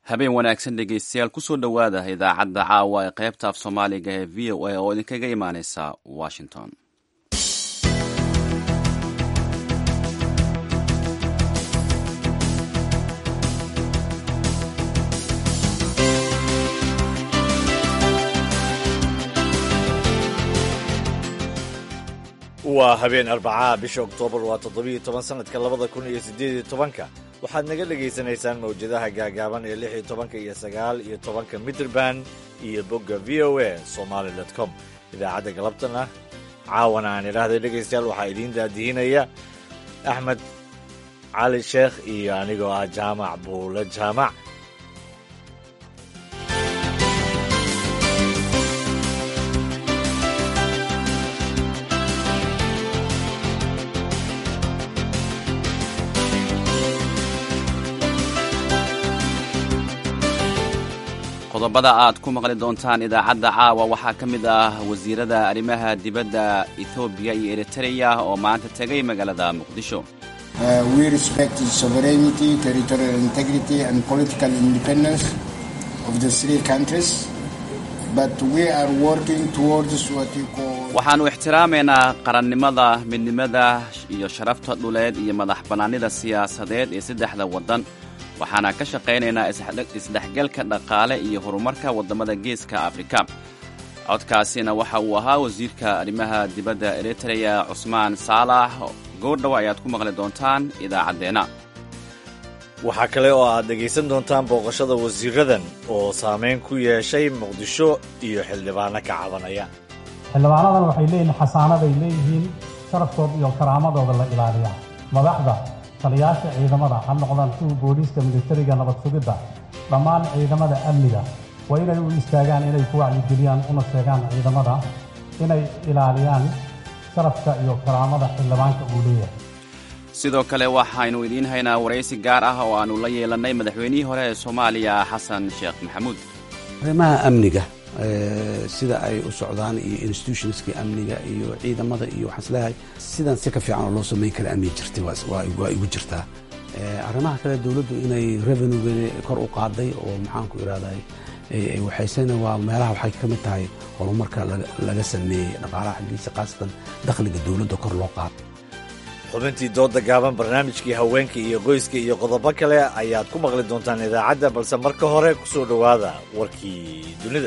habeen wanaagsan dhegeystayaal kusoo dhowaada idaacadda caawa ee qaybta af soomaaliga ee v o a oo idinkaga imaaneysa washington waa habeen arbacaa bisha oktoobar waa toddobiyo toban sanadka labada kun iyo siddeed iyo tobanka waxaad naga dhegaysanaysaan mawjadaha gaagaaban ee lix iyo tobanka iyo sagaal iyo tobanka mitrband iyo bogga v o a somaali dot com idaacadda galabtana caawana aan idhaahday dhegaystayaal waxaa idiin daadihinaya axmed cali sheekh iyo anigoo ah jaamac buule jaamac qodobada aad ku maqli doontaan idaacadda caawa waxaa ka mid ah wasiirada arrimaha dibadda ethoobiya iyo eritreya oo maanta tegay magaalada muqdisho waxaannu ixtiraamaynaa qarannimada midnimada iyo sharafta dhuleed iyo madax bannaanida siyaasadeed ee saddexda waddan waxaana ka shaqaynaynaa isdhexgalka dhaqaale iyo horumarka waddamada geeska afrika codkaasina waxa uu ahaa wasiirka arrimaha dibadda eritreya cusmaan saalax goordhow ayaad ku maqli doontaan idaacaddeenna waxaa kale oo aad dhegaysan doontaan booqashada wasiiradan oo saamayn ku yeeshay muqdisho iyo xildhibaano ka cabanaya xildhibaanadan waxay leeyihiin xasaanaday leeyihiin sharaftooda iyo karaamadooda la ilaaliya madaxda taliyaasha ciidamada ha noqdaan kuwa booliiska militariga nabad sugidda dhammaan ciidamada amniga waa inay u istaagaan inay ku wacyigeliyaan una sheegaan ciidamada inay ilaaliyaan sharafka iyo karaamada xildhibaanka uu leeyahay sidoo kale waxaynu idiin haynaa waraysi gaar ah oo aannu la yeelannay madaxweynihii hore ee soomaaliya xasan sheekh maxamuud arrimaha amniga sida ay u socdaan iyo institutionskii amniga iyo ciidamada iyo waxaan isleeyahay sidan si ka fiican oo loo samayn kara amni jirtay waa igu jirtaa arrimaha kale dowladdu inay revenuegeeda kor u qaaday oo maxaanku irahday waxaysena waa meelaha waxay ka mid tahay horumarka laga sameeyey dhaqaalaha xaggiisa khaasatan dakhliga dowladda kor loo qaado xubintii dooda gaaban barnaamijkii haweenka iyo qoyska iyo qodobo kale ayaad ku maqli doontaan idaacadda balse marka hore ku soo dhowaada warkii dunida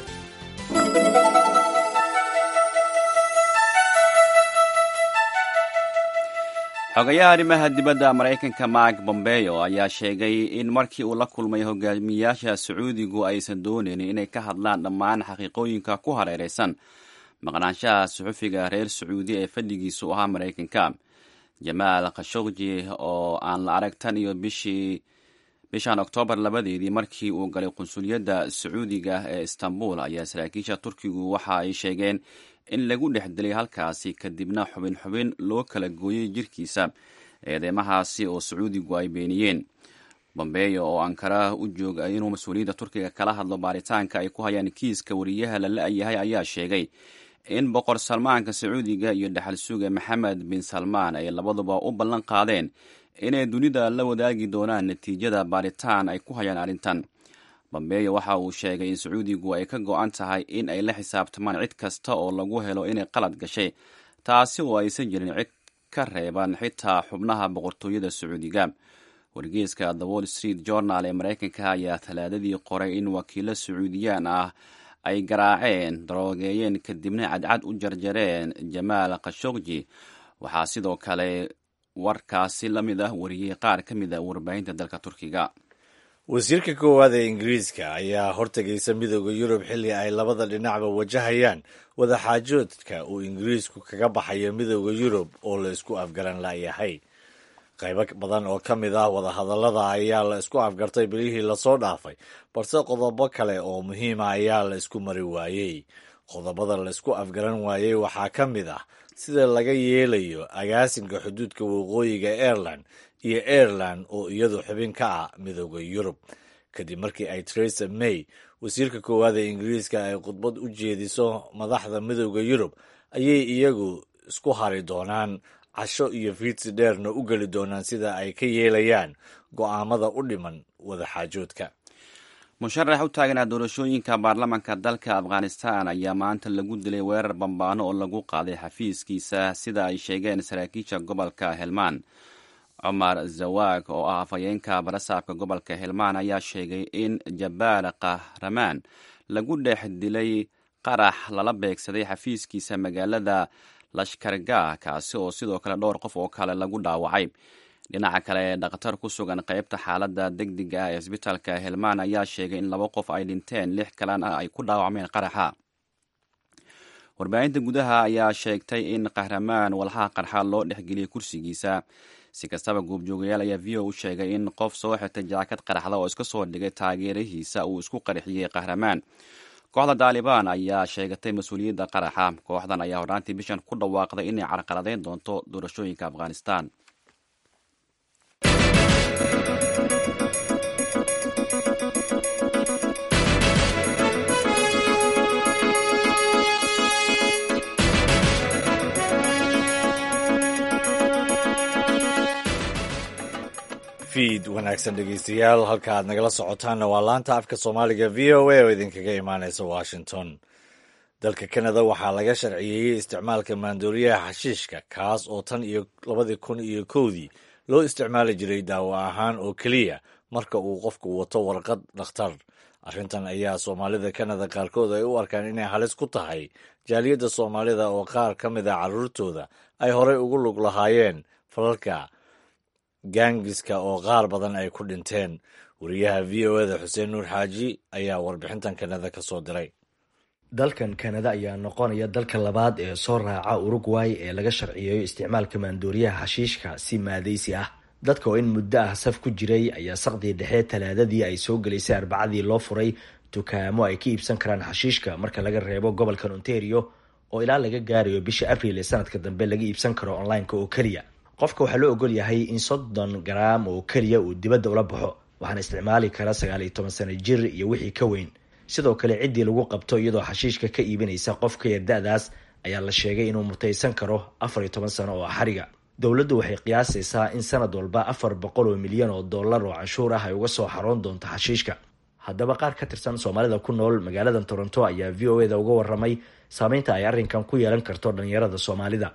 xogayaha arrimaha dibadda maraykanka mark bombeyo ayaa sheegay in markii uu la kulmay hogaamiyaasha sacuudigu aysan doonaynin inay ka hadlaan dhammaan xaqiiqooyinka ku hareeraysan maqnaanshaha suxufiga reer sacuudi ee fadhigiisu ahaa maraykanka jamaal khashogji oo aan la arag tan iyo bishii bishan oktoobar labadeedii markii uu galay qunsuliyadda sacuudiga ee istanbul ayaa saraakiisha turkigu waxa ay sheegeen in lagu dhex dilay halkaasi kadibna xubin xubin loo kala gooyey jirkiisa eedeymahaasi oo sacuudigu ay beeniyeen bombeyo oo ankara u jooga inuu mas-uuliyadda turkiga kala hadlo baaritaanka ay ku hayaan kiiska wariyaha la la-yahay ayaa sheegay in boqor salmaanka sacuudiga iyo dhexal suga maxamed bin salmaan ay labaduba u ballan qaadeen inay dunida la wadaagi doonaan natiijada baaritaan ay ku hayaan arrintan bambeeyo waxa uu sheegay in sacuudigu ay ka go-an tahay in ay la xisaabtamaan cid kasta oo lagu helo inay qalad gashay taasi oo aysan jirin cid ka reeban xitaa xubnaha boqortooyada sacuudiga wargeeska the wall street journal ee maraykanka ayaa talaadadii qoray in wakiilo sacuudiyaan ah ay garaaceen daroogeeyeen kadibna cadcad u jarjareen jamaal khashogji waxaa sidoo kale warkaasi la mid ah wariyey qaar ka mid a warbaahinta dalka turkiga wasiirka koowaad ee ingiriiska ayaa hortegaysa midooda yurub xilli ay labada dhinacba wajahayaan wadaxaajoodka uu ingiriisku kaga baxayo midooda yurub oo la isku afgaran layahay qaybo badan oo ka mid ah wadahadallada ayaa la isku afgartay bilihii lasoo dhaafay balse qodobo kale oo muhiima ayaa la isku mari waayey qodobada la isku afgaran waayey waxaa ka mid ah sida laga yeelayo agaasinka xuduudka waqooyiga aireland iyo aireland oo iyadu xubin ka ah midooda yurub kadib markii ay teresa may wasiirka koowaad ee ingiriiska ay khudbad u jeediso madaxda midooda yurub ayay iyagu isku hari doonaan casho iyo fiidsi dheerna u geli doonaan sida ay ka yeelayaan go'aamada u dhiman wadaxaajoodka musharax u taaganaa doorashooyinka baarlamanka dalka afghanistan ayaa maanta lagu dilay weerar bambaano oo lagu qaaday xafiiskiisa sida ay sheegeen saraakiisha gobolka helmaan cumar zawaag oo ah afhayeenka barasaabka gobolka helmaan ayaa sheegay in jabaal kahramaan lagu dhex dilay qarax lala beegsaday xafiiskiisa magaalada lashkargah kaasi oo sidoo kale dhowr qof oo kale lagu dhaawacay dhinaca kale dhakhtar ku sugan qeybta xaaladda degdega ah ee isbitaalka helmaan ayaa sheegay in laba qof ay dhinteen lix kalena ay ku dhaawacmeen qaraxa warbaahinta gudaha ayaa sheegtay in kahramaan walxaha qarxa loo dhexgeliyey kursigiisa si kastaba goobjoogayaal ayaa v o u sheegay in qof soo xirtay jaakad qaraxda oo iska soo dhigay taageerahiisa uu isku qarxiyey kahramaan kooxda daalibaan ayaa sheegatay mas-uuliyadda qaraxa kooxdan ayaa hornaantii bishan ku dhawaaqday inay carqaladeyn doonto doorashooyinka afghanistan fiid wanaagsan dhegeystayaal halka aad nagala socotaanna waa laanta afka soomaaliga v o a oo idinkaga imaaneysa washington dalka kanada waxaa laga sharciyeeyey isticmaalka maandooriyaha xashiishka kaas oo tan iyo labadii kun iyo kowdii loo isticmaali jiray daawo ahaan oo keliya marka uu qofku wato warqad dhakhtar arrintan ayaa soomaalida kanada qaarkood ay u arkaan inay halis ku tahay jaaliyadda soomaalida oo qaar ka mid a carruurtooda ay horey ugu lug lahaayeen falalka gaangiska oo qaar badan ay ku dhinteen wariyaha v o eda xuseen nuur xaaji ayaa warbixintan kanada ka soo diray dalkan kanada ayaa noqonaya dalka labaad ee soo raaca urugway ee laga sharciyeeyo isticmaalka maandooriyaha xashiishka si maadaysi ah dadka oo in muddo ah saf ku jiray ayaa saqdii dhexe talaadadii ay soo gelaysay arbacadii loo furay dukaamo ay ka iibsan karaan xashiishka marka laga reebo gobolkan ontario oo ilaa laga gaarayo bisha abriil ee sanadka dambe laga iibsan karo online-ka oo keliya qofka waxaa loo ogol yahay in soddon garaam oo keliya uu dibadda ula baxo waxaana isticmaali kara sagaal iyo toban sano jir iyo wixii ka weyn sidoo kale ciddii lagu qabto iyadoo xashiishka ka iibinaysa qof ka yar da-daas ayaa la sheegay inuu mutaysan karo afar iyo toban sano oo xariga dowladdu waxay qiyaasaysaa in sanad walba afar boqol oo milyan oo dollar oo canshuur ah ay uga soo xaroon doonto xashiishka haddaba qaar ka tirsan soomaalida ku nool magaalada toronto ayaa v o eda uga waramay saameynta ay arrinkan ku yeelan karto dhalinyarada soomaalida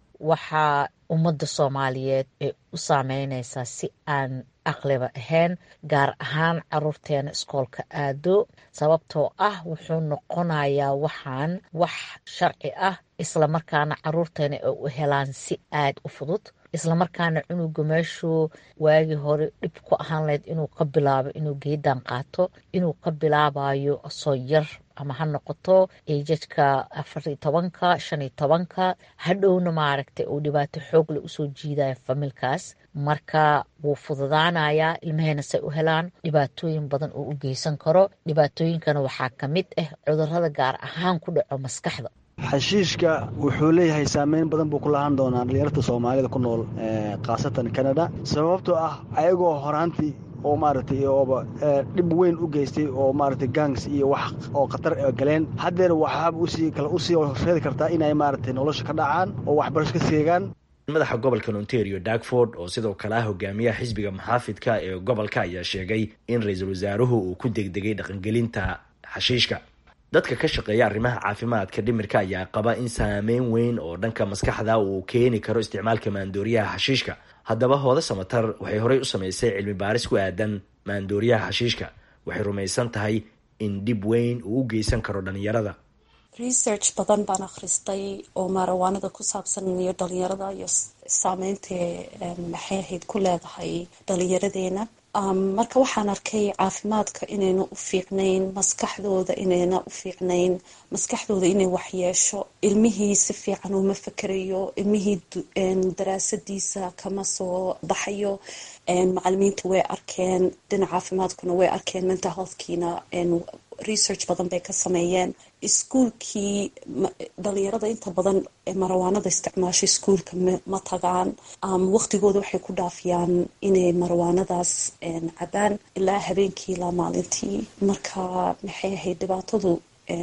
waxaa ummadda soomaaliyeed ay u saameyneysaa si aan aqliba ahayn gaar ahaan caruurteena iskoolka aado sababtoo ah wuxuu noqonayaa waxaan wax sharci ah islamarkaana caruurteena ay u helaan si aad u fudud islamarkaana cunuga meeshuu waagii hore dhib ku ahaan lahayd inuu ka bilaabo inuu geedan qaato inuu ka bilaabayo soo yar ama ha noqoto eejadka afariyo tobanka shan iyo tobanka hadhowna maaragtay uu dhibaato xoogle usoo jiidaya familkaas marka wuu fududaanayaa ilmaheena say u helaan dhibaatooyin badan oo u geysan karo dhibaatooyinkana waxaa ka mid ah cudurada gaar ahaan ku dhaco maskaxda xashiishka wuxuu leeyahay saameyn badan buu ku lahaan doonaa dhalinyarta soomaalida ku nool khaasatan canada sababtoo ah ayagoo horaantii oo maaragtay ooba dhib weyn u geystay oo maaragtay gangs iyo wax oo khatar galeen haddeer waxaaba usii kale usii horseedi kartaa inay maaragtay nolosha ka dhacaan oo waxbarasho ka seegaan madaxa gobolka ontario darkford oo sidoo kale ah hogaamiyaha xisbiga muxaafidka ee gobolka ayaa sheegay in ra-iisul wasaaruhu uu ku degdegay dhaqangelinta xashiishka dadka ka shaqeeya arrimaha caafimaadka dhimirka ayaa qaba in saameyn weyn oo dhanka maskaxda uu keeni karo isticmaalka maandooriyaha xashiishka haddaba hooda samatar waxay horey u samaysay cilmi baaris ku aadan maandooriyaha xashiishka waxay rumaysan tahay in dhib weyn uu u geysan karo dhalinyarada research badan baan akhristay oo maarawaanada ku saabsan iyo dhalinyarada iyo saameynta maxay ahayd ku leedahay dhalinyaradeena marka waxaan arkay caafimaadka inayna u fiicnayn maskaxdooda inayna u fiicnayn maskaxdooda inay waxyeesho ilmihii si fiican uma fakerayo ilmihii daraasadiisa kama soo baxayo macalimiinta way arkeen dhinaca caafimaadkuna way arkeen mental healthkiina research badan bay ka sameeyeen iskuulkii dhalinyarada inta badan marawaanada isticmaasho iskuulka ma tagaan waqtigooda waxay ku dhaafiyaan inay marawaanadaas cabaan ilaa habeenkii ilaa maalintii marka maxay ahayd dhibaatadu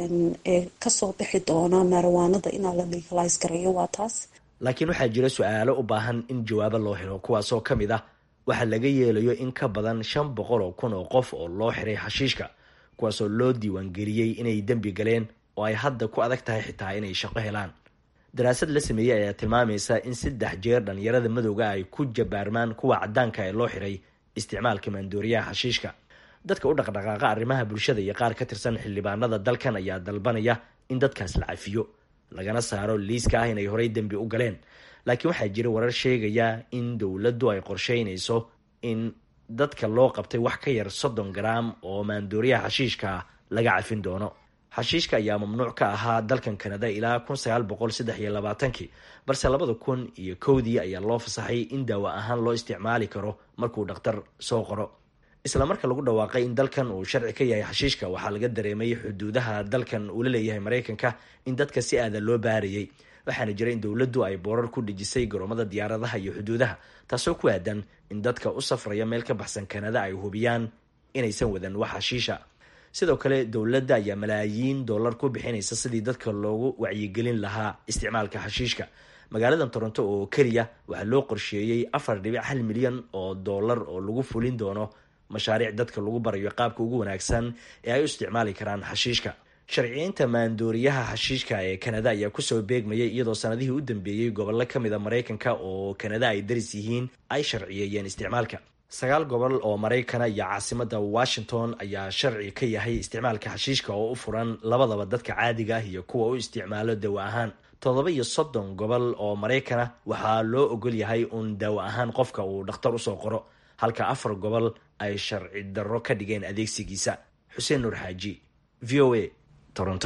ee kasoo bixi doona marawaanada inaa la legalize gareeyo waa taas laakiin waxaa jira su-aalo u baahan in jawaabo loo helo kuwaasoo ka mid ah waxaa laga yeelayo in ka badan shan boqol oo kun oo qof oo loo xiray xashiishka kuwaasoo loo diiwaangeliyey inay dembi galeen oo ay hadda ku adag tahay xitaa inay shaqo helaan daraasad la sameeyey ayaa tilmaamaysa in saddex jeer dhalinyarada madowga ay ku jabaarmaan kuwa cadaanka ee loo xiray isticmaalka maandooriyaha xashiishka dadka u dhaqdhaqaaqa arrimaha bulshada iyo qaar ka tirsan xildhibaanada dalkan ayaa dalbanaya in dadkaas la cafiyo lagana saaro liiska ah inay horey dembi u galeen laakiin waxaa jira warar sheegaya in dowladdu ay qorsheynayso in dadka loo qabtay wax ka yar soddon garaam oo maandooriyaha xashiishka laga cafin doono xashiishka ayaa mamnuuc ka ahaa dalkan kanada ilaa kun sagaal boqol saddex iyo labaatankii balse labada kun iyo kowdii ayaa loo fasaxay in daawo ahaan loo isticmaali karo markuu dhakhtar soo qoro isla marka lagu dhawaaqay in dalkan uu sharci ka yahay xashiishka waxaa laga dareemay xuduudaha dalkan uu la leeyahay maraykanka in dadka si aada loo baarayay waxaana jira in dowladdu ay boorar ku dhejisay garoomada diyaaradaha iyo xuduudaha taasoo ku aadan in dadka u safraya meel ka baxsan kanada ay hubiyaan inaysan wadan wax xashiisha sidoo kale dowladda ayaa malaayiin dollar ku bixinaysa sidii dadka loogu wacyigelin lahaa isticmaalka xashiishka magaaladan toronto oo keliya waxaa loo qorsheeyey afar dhibic hal milyan oo dollar oo lagu fulin doono mashaariic dadka lagu barayo qaabka ugu wanaagsan ee ay u isticmaali karaan xashiishka sharciyeynta maandooriyaha xashiishka ee kanada ayaa kusoo beegmayay iyadoo sanadihii u dambeeyey gobollo kamid a maraykanka oo kanada ay daris yihiin ay sharciyeeyeen isticmaalka sagaal gobol oo maraykana iyo caasimada washington ayaa sharci ka yahay isticmaalka xashiishka oo u furan labadaba dadka caadiga ah iyo kuwa u isticmaalo dawo ahaan toddoba iyo soddon gobol oo maraykana waxaa loo ogol yahay uun daawo ahaan qofka uu dhakhtar usoo qoro halka afar gobol ay sharci darro ka dhigeen adeegsigiisa xuseen nuur xaaji v o a toronto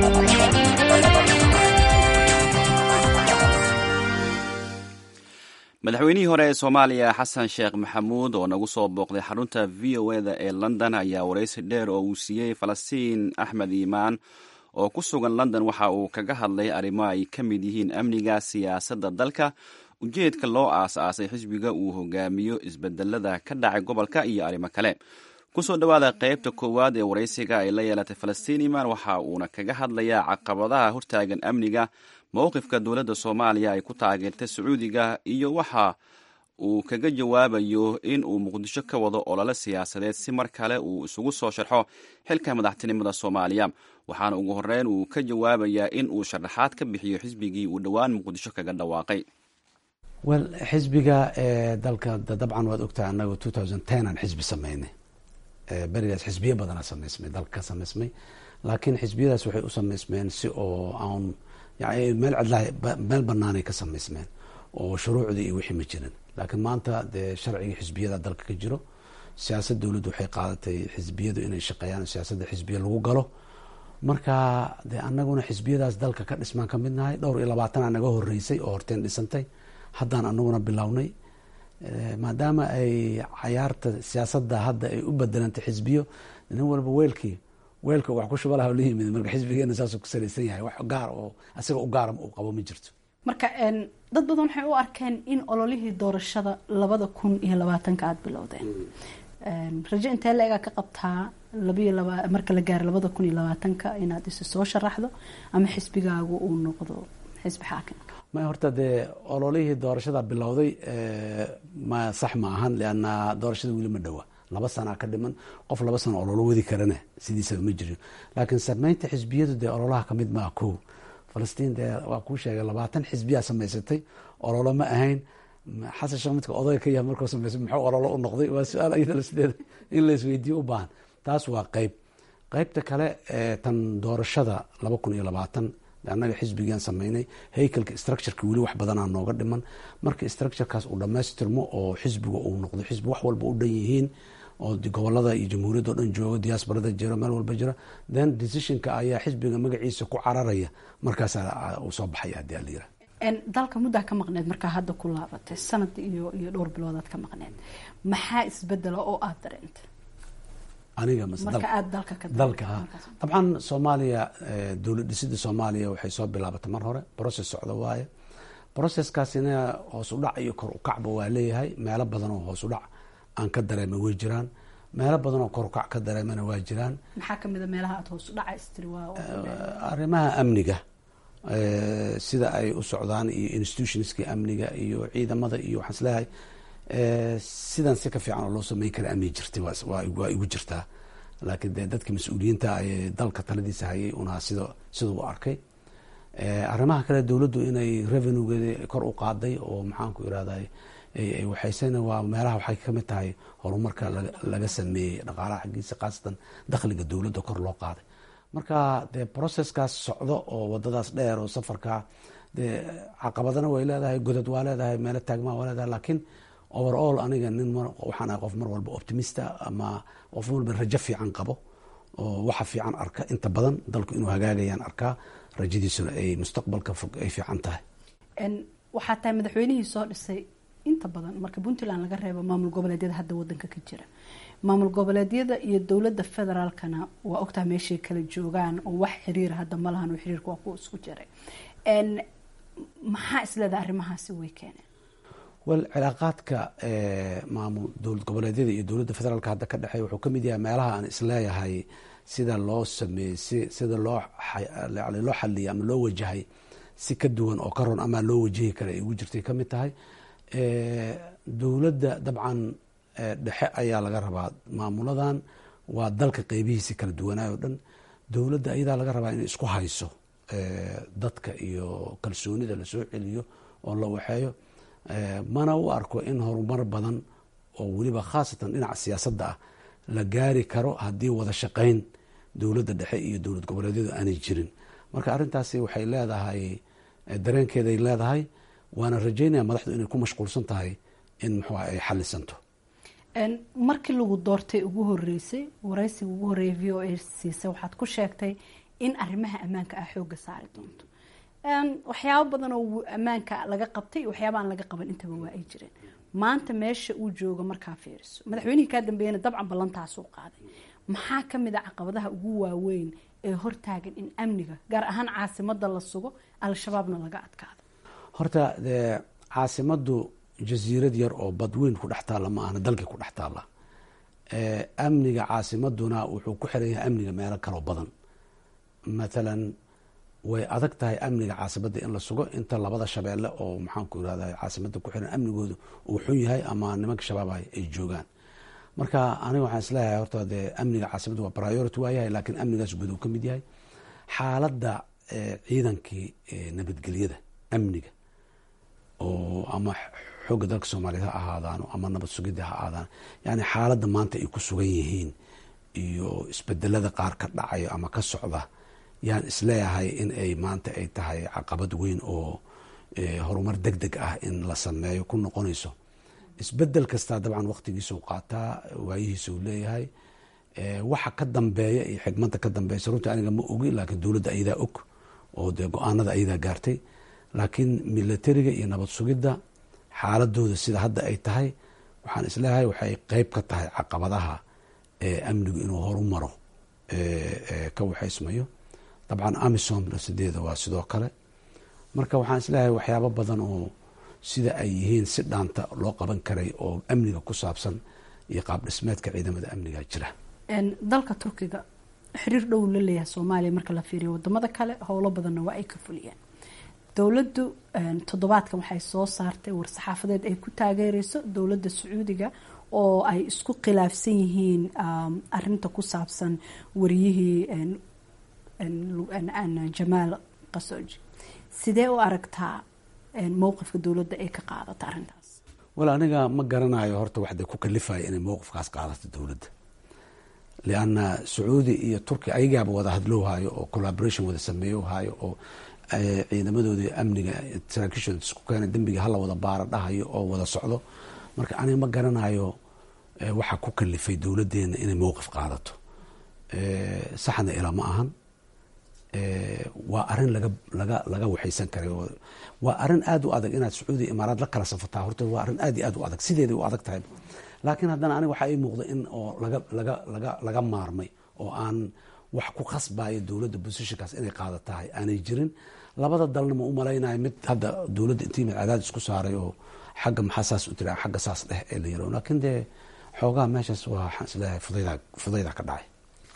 madaxweynihii hore ee soomaaliya xasan sheekh maxamuud oo nagu soo booqday xarunta v o eda ee london ayaa waraysi dheer oo uu siiyey falastiin axmed iimaan oo ku sugan london waxa uu kaga hadlay arrimo ay ka mid yihiin amniga siyaasadda dalka ujeedka loo aas-aasay xisbiga uu hogaamiyo isbedelada ka dhacay gobolka iyo arrimo kale kusoo dhowaada qeybta koowaad ee waraysiga ay la yeelatay falastiin iimaan waxa uuna kaga hadlayaa caqabadaha hortaagan amniga mowqifka dowladda soomaaliya ay ku taageertay sacuudiga iyo waxa uu kaga jawaabayo in uu muqdisho ka wado olole siyaasadeed si mar kale uu isugu soo sharxo xilka madaxtinimada soomaaliya waxaana ugu horeyn uu ka jawaabayaa in uu sharaxaad ka bixiyo xisbigii uu dhowaan muqdisho kaga dhawaaqay wel xisbiga dalka dabcan waad ogtahay anagu two thousand ten aan xisbi sameynay berigaas xisbiyo badanaa samaysmay dalka ka samaysmay laakiin xisbiyadaas waxay u samaysmeen si oo aan yani meel cidlaha meel banaanay ka samaysmeen oo shuruucdii iyo wixii ma jirin laakiin maanta dee sharcigii xisbiyada dalka ka jiro siyaasad dowladdu waxay qaadatay xisbiyadu inay shaqeeyaan siyaasadda xisbiya lagu galo marka dee anaguna xisbiyadaas dalka ka dhismaan ka mid nahay dhowr iyo labaatanaa naga horeysay oo horteen dhisantay haddaan anaguna bilownay maadaama ay cayaarta siyaasadda hadda ay u bedelantay xisbiyo nin walba weelkii weelka wax ku shuba laha la yimid marka xisbigeena saasuu ku salaysan yahay wax gaar oo asiga u gaara uu qabo ma jirto marka dad badan waxay u arkeen in ololihii doorashada labada kun iyo labaatanka aada bilowdeen rajo intee la-egaa ka qabtaa labayo laba marka la gaaro labada kun iyo labaatanka inaad isu soo sharaxdo ama xisbigaagu uu noqdo xisbi xaakim ma horta dee ololihii doorashada bilowday ma sax ma ahan leanna doorashada weli ma dhowa laba sanaa ka dhiman qof laba sano ololo wadi karana sidiisaba ma jirin laakiin sameynta xisbiyadu dee ololaha kamid maa ko falastiin dee waa kuu sheegay labaatan xisbiyaa samaysatay ololo ma ahayn xasan sheekh midka odayga ka yahay markuu samaysay muxuu ololo u noqday waa su-aal iyada sideeda in la isweydiiyo u baahan taas waa qeyb qeybta kale tan doorashada laba kun iyo labaatan annaga xisbigaan sameynay haykalka structureka weli wax badanaa nooga dhiman marka structurekaas uu dhamaystirmo oo xisbiga uu noqdo xisbi wax walba u dhan yihiin oo gobolada iyo jamhuuriyadda o dhan joogo diaasbarada jiro meel walba jira then decisionka ayaa xisbiga magaciisa ku cararaya markaasaa uu soo baxaya hadii ala yira dalka muddaa ka maqneed markaa hadda ku laabatay sanad iyo iyo dhowr biloodaad ka maqneed maxaa isbedela oo aada dareentay aniga marka aada dalka ka dalka ha dabcan soomaaliya dowlad dhisida soomaaliya waxay soo bilaabatay mar hore process socda waaye processkaasina hoos u dhac iyo kor u kacba waa leeyahay meelo badan oo hoos u dhac aan ka dareema way jiraan meelo badan oo kor u kac ka dareemana waa jiraan maxaa kamid a meelaha aada hoos u dhaca istiri waa arrimaha amniga sida ay u socdaan iyo institutionskii amniga iyo ciidamada iyo waxaan isleeyahay sidan si ka fiican oo loo sameyn kara amni jirtay waa igu jirtaa laakiin dee dadkii mas-uuliyiinta ee dalka taladiisa hayay unaa sida sida u arkay arrimaha kale dowladdu inay revenuegeeda kor u qaaday oo maxaanku irahday waxaysena waa meelaha waxay kamid tahay horumarka laga sameeyey dhaqaalaha xaggiisa khaasatan dakhliga dowladda kor loo qaaday marka dee processkaas socdo oo wadadaas dheer oo safarka dee caqabadana way leedahay godad waa leedahay meelo taagmaa waa leedahay laakiin overall aniga nin waxaan ahay qof mar walba optimista ama qof walba rajo fiican qabo oo waxa fiican arka inta badan dalku inuu hagaagayaan arkaa rajadiisuna ay mustaqbalka fog ay fiican tahay waxaa tahay madaxweynihii soo dhisay inta badan marka puntland laga reebo maamul goboleedyada hadda wadanka ka jira maamul goboleedyada iyo dowladda federaalkana waa ogtaha meeshay kala joogaan oo wax xiriira hadda ma lahan oo xiriirka waa kuwa isku jiray maxaa isleedaha arrimahaasi way keeneen wel cilaaqaadka maamul dowlad goboleedyada iyo dowladda federaalka hadda ka dhexeey wuxuu kamid yahay meelaha aan isleeyahay sida loo sameeyey si sida loo loo xaliyay ama loo wajahay si ka duwan oo ka ron ama loo wajahi kara ay ugu jirtay kamid tahay dowladda dabcan dhexe ayaa laga rabaa maamuladan waa dalka qeybihiisi kala duwanaay o dhan dowladda ayadaa laga rabaa inay isku hayso dadka iyo kalsoonida lasoo celiyo oo la waxeeyo mana u arko in horumar badan oo weliba khaasatan dhinaca siyaasadda ah la gaari karo haddii wada shaqayn dowladda dhexe iyo dowlad goboleedyadu aanay jirin marka arrintaasi waxay leedahay dareenkeeday leedahay waana rajeynaya madaxdu inay ku mashquulsan tahay in muxuu ay xalisanto markii lagu doortay ugu horeysay waraysiga ugu horeeyay v o a siisay waxaad ku sheegtay in arrimaha ammaanka ah xooga saari doonto waxyaabo badan oo ammaanka laga qabtay iyo waxyaaba aan laga qaban intaba waa ay jireen maanta meesha uu jooga markaa fiiriso madaxweynihii kaa dambeeyana dabcan ballantaasuu qaaday maxaa kamid a caqabadaha ugu waaweyn ee hortaagan in amniga gaar ahaan caasimada la sugo al-shabaabna laga adkaado horta dee caasimadu jasiirad yar oo badweyn ku dhex taalla ma ahna dalkii ku dhex taalla amniga caasimaduna wuxuu ku xiran yahay amniga meelo kaloo badan mathalan way adag tahay amniga caasimadda in la sugo inta labada shabeelle oo maxaanku irahda caasimada ku xiran amnigoodu uu xun yahay ama nimanka shabaab ay joogaan marka aniga waxaan isleeyahay horta dee amniga caasimadda waa priority waayahay laakiin amnigaas guud uu ka mid yahay xaaladda ciidankii nabadgelyada amniga oo ama xoogga dalka soomaaliyeed ha ahaadaano ama nabad sugidda ha ahaadaan yani xaaladda maanta ay ku sugan yihiin iyo isbedelada qaar ka dhacayo ama ka socda yaan isleeyahay in ay maanta ay tahay caqabad weyn oo horumar deg deg ah in la sameeyo ku noqonayso isbedel kastaa dabcan waqtigiisau qaataa waayihiisau leeyahay waxa ka dambeeya iyo xigmada ka dambeysa runtii aniga ma ogi laakiin dowladda ayadaa og oo dee go-aanada ayadaa gaartay laakiin milatariga iyo nabad sugidda xaaladooda sida hadda ay tahay waxaan isleeyahay waxay qeyb ka tahay caqabadaha amnigu inuu horu maro ka waxaysmayo dabcan amisomna sideeda waa sidoo kale marka waxaan isleeyahay waxyaabo badan oo sida ay yihiin si dhaanta loo qaban karay oo amniga ku saabsan iyo qaab dhismeedka ciidamada amniga jira dalka turkiga xiriir dhow la leeyahay soomaaliya marka la fiiriyo wadamada kale howlo badanna waa ay ka fuliyeen dowladdu toddobaadkan waxay soo saartay war-saxaafadeed ay ku taageereyso dowladda sacuudiga oo ay isku khilaafsan yihiin arinta ku saabsan wariyihii jamaal qasooji sidee u aragtaa mowqifka dowladda ay ka qaadata arrintaas wal aniga ma garanayo horta waxda ku kalifaya inay mowqifkaas qaadato dowladda lianna sacuudi iyo turki ayagaaba wada hadlowhayo oo collaboration wada sameeyohayo oo ciidamadoodii amniga saraakiishooda isku keena dembiga hala wada baara dhahayo oo wada socdo marka aniga ma garanayo waxaa ku kalifay dowladdeena inay mowqif qaadato saxna ilaa ma ahan waa arin laga laga laga waxaysan karay waa arin aada u adag inaad sacuudiya imaaraad la kala safataa horta waa arin aad iyo aad u adag sideeday u adag tahay laakiin haddana aniga waxaa ii muuqda in oo laga laga laga laga maarmay oo aan wax ku khasbayo dowladda bosishinkaas inay qaada tahay aanay jirin labada dalna ma u malaynayo mid hadda dowladda intii mid cadaadis ku saaray oo xagga maxaa saas u tira xagga saas dheh ee la yiro laakiin dee xoogaha meeshaas waa waxaan isleeyahay fudayda fudayda ka dhacay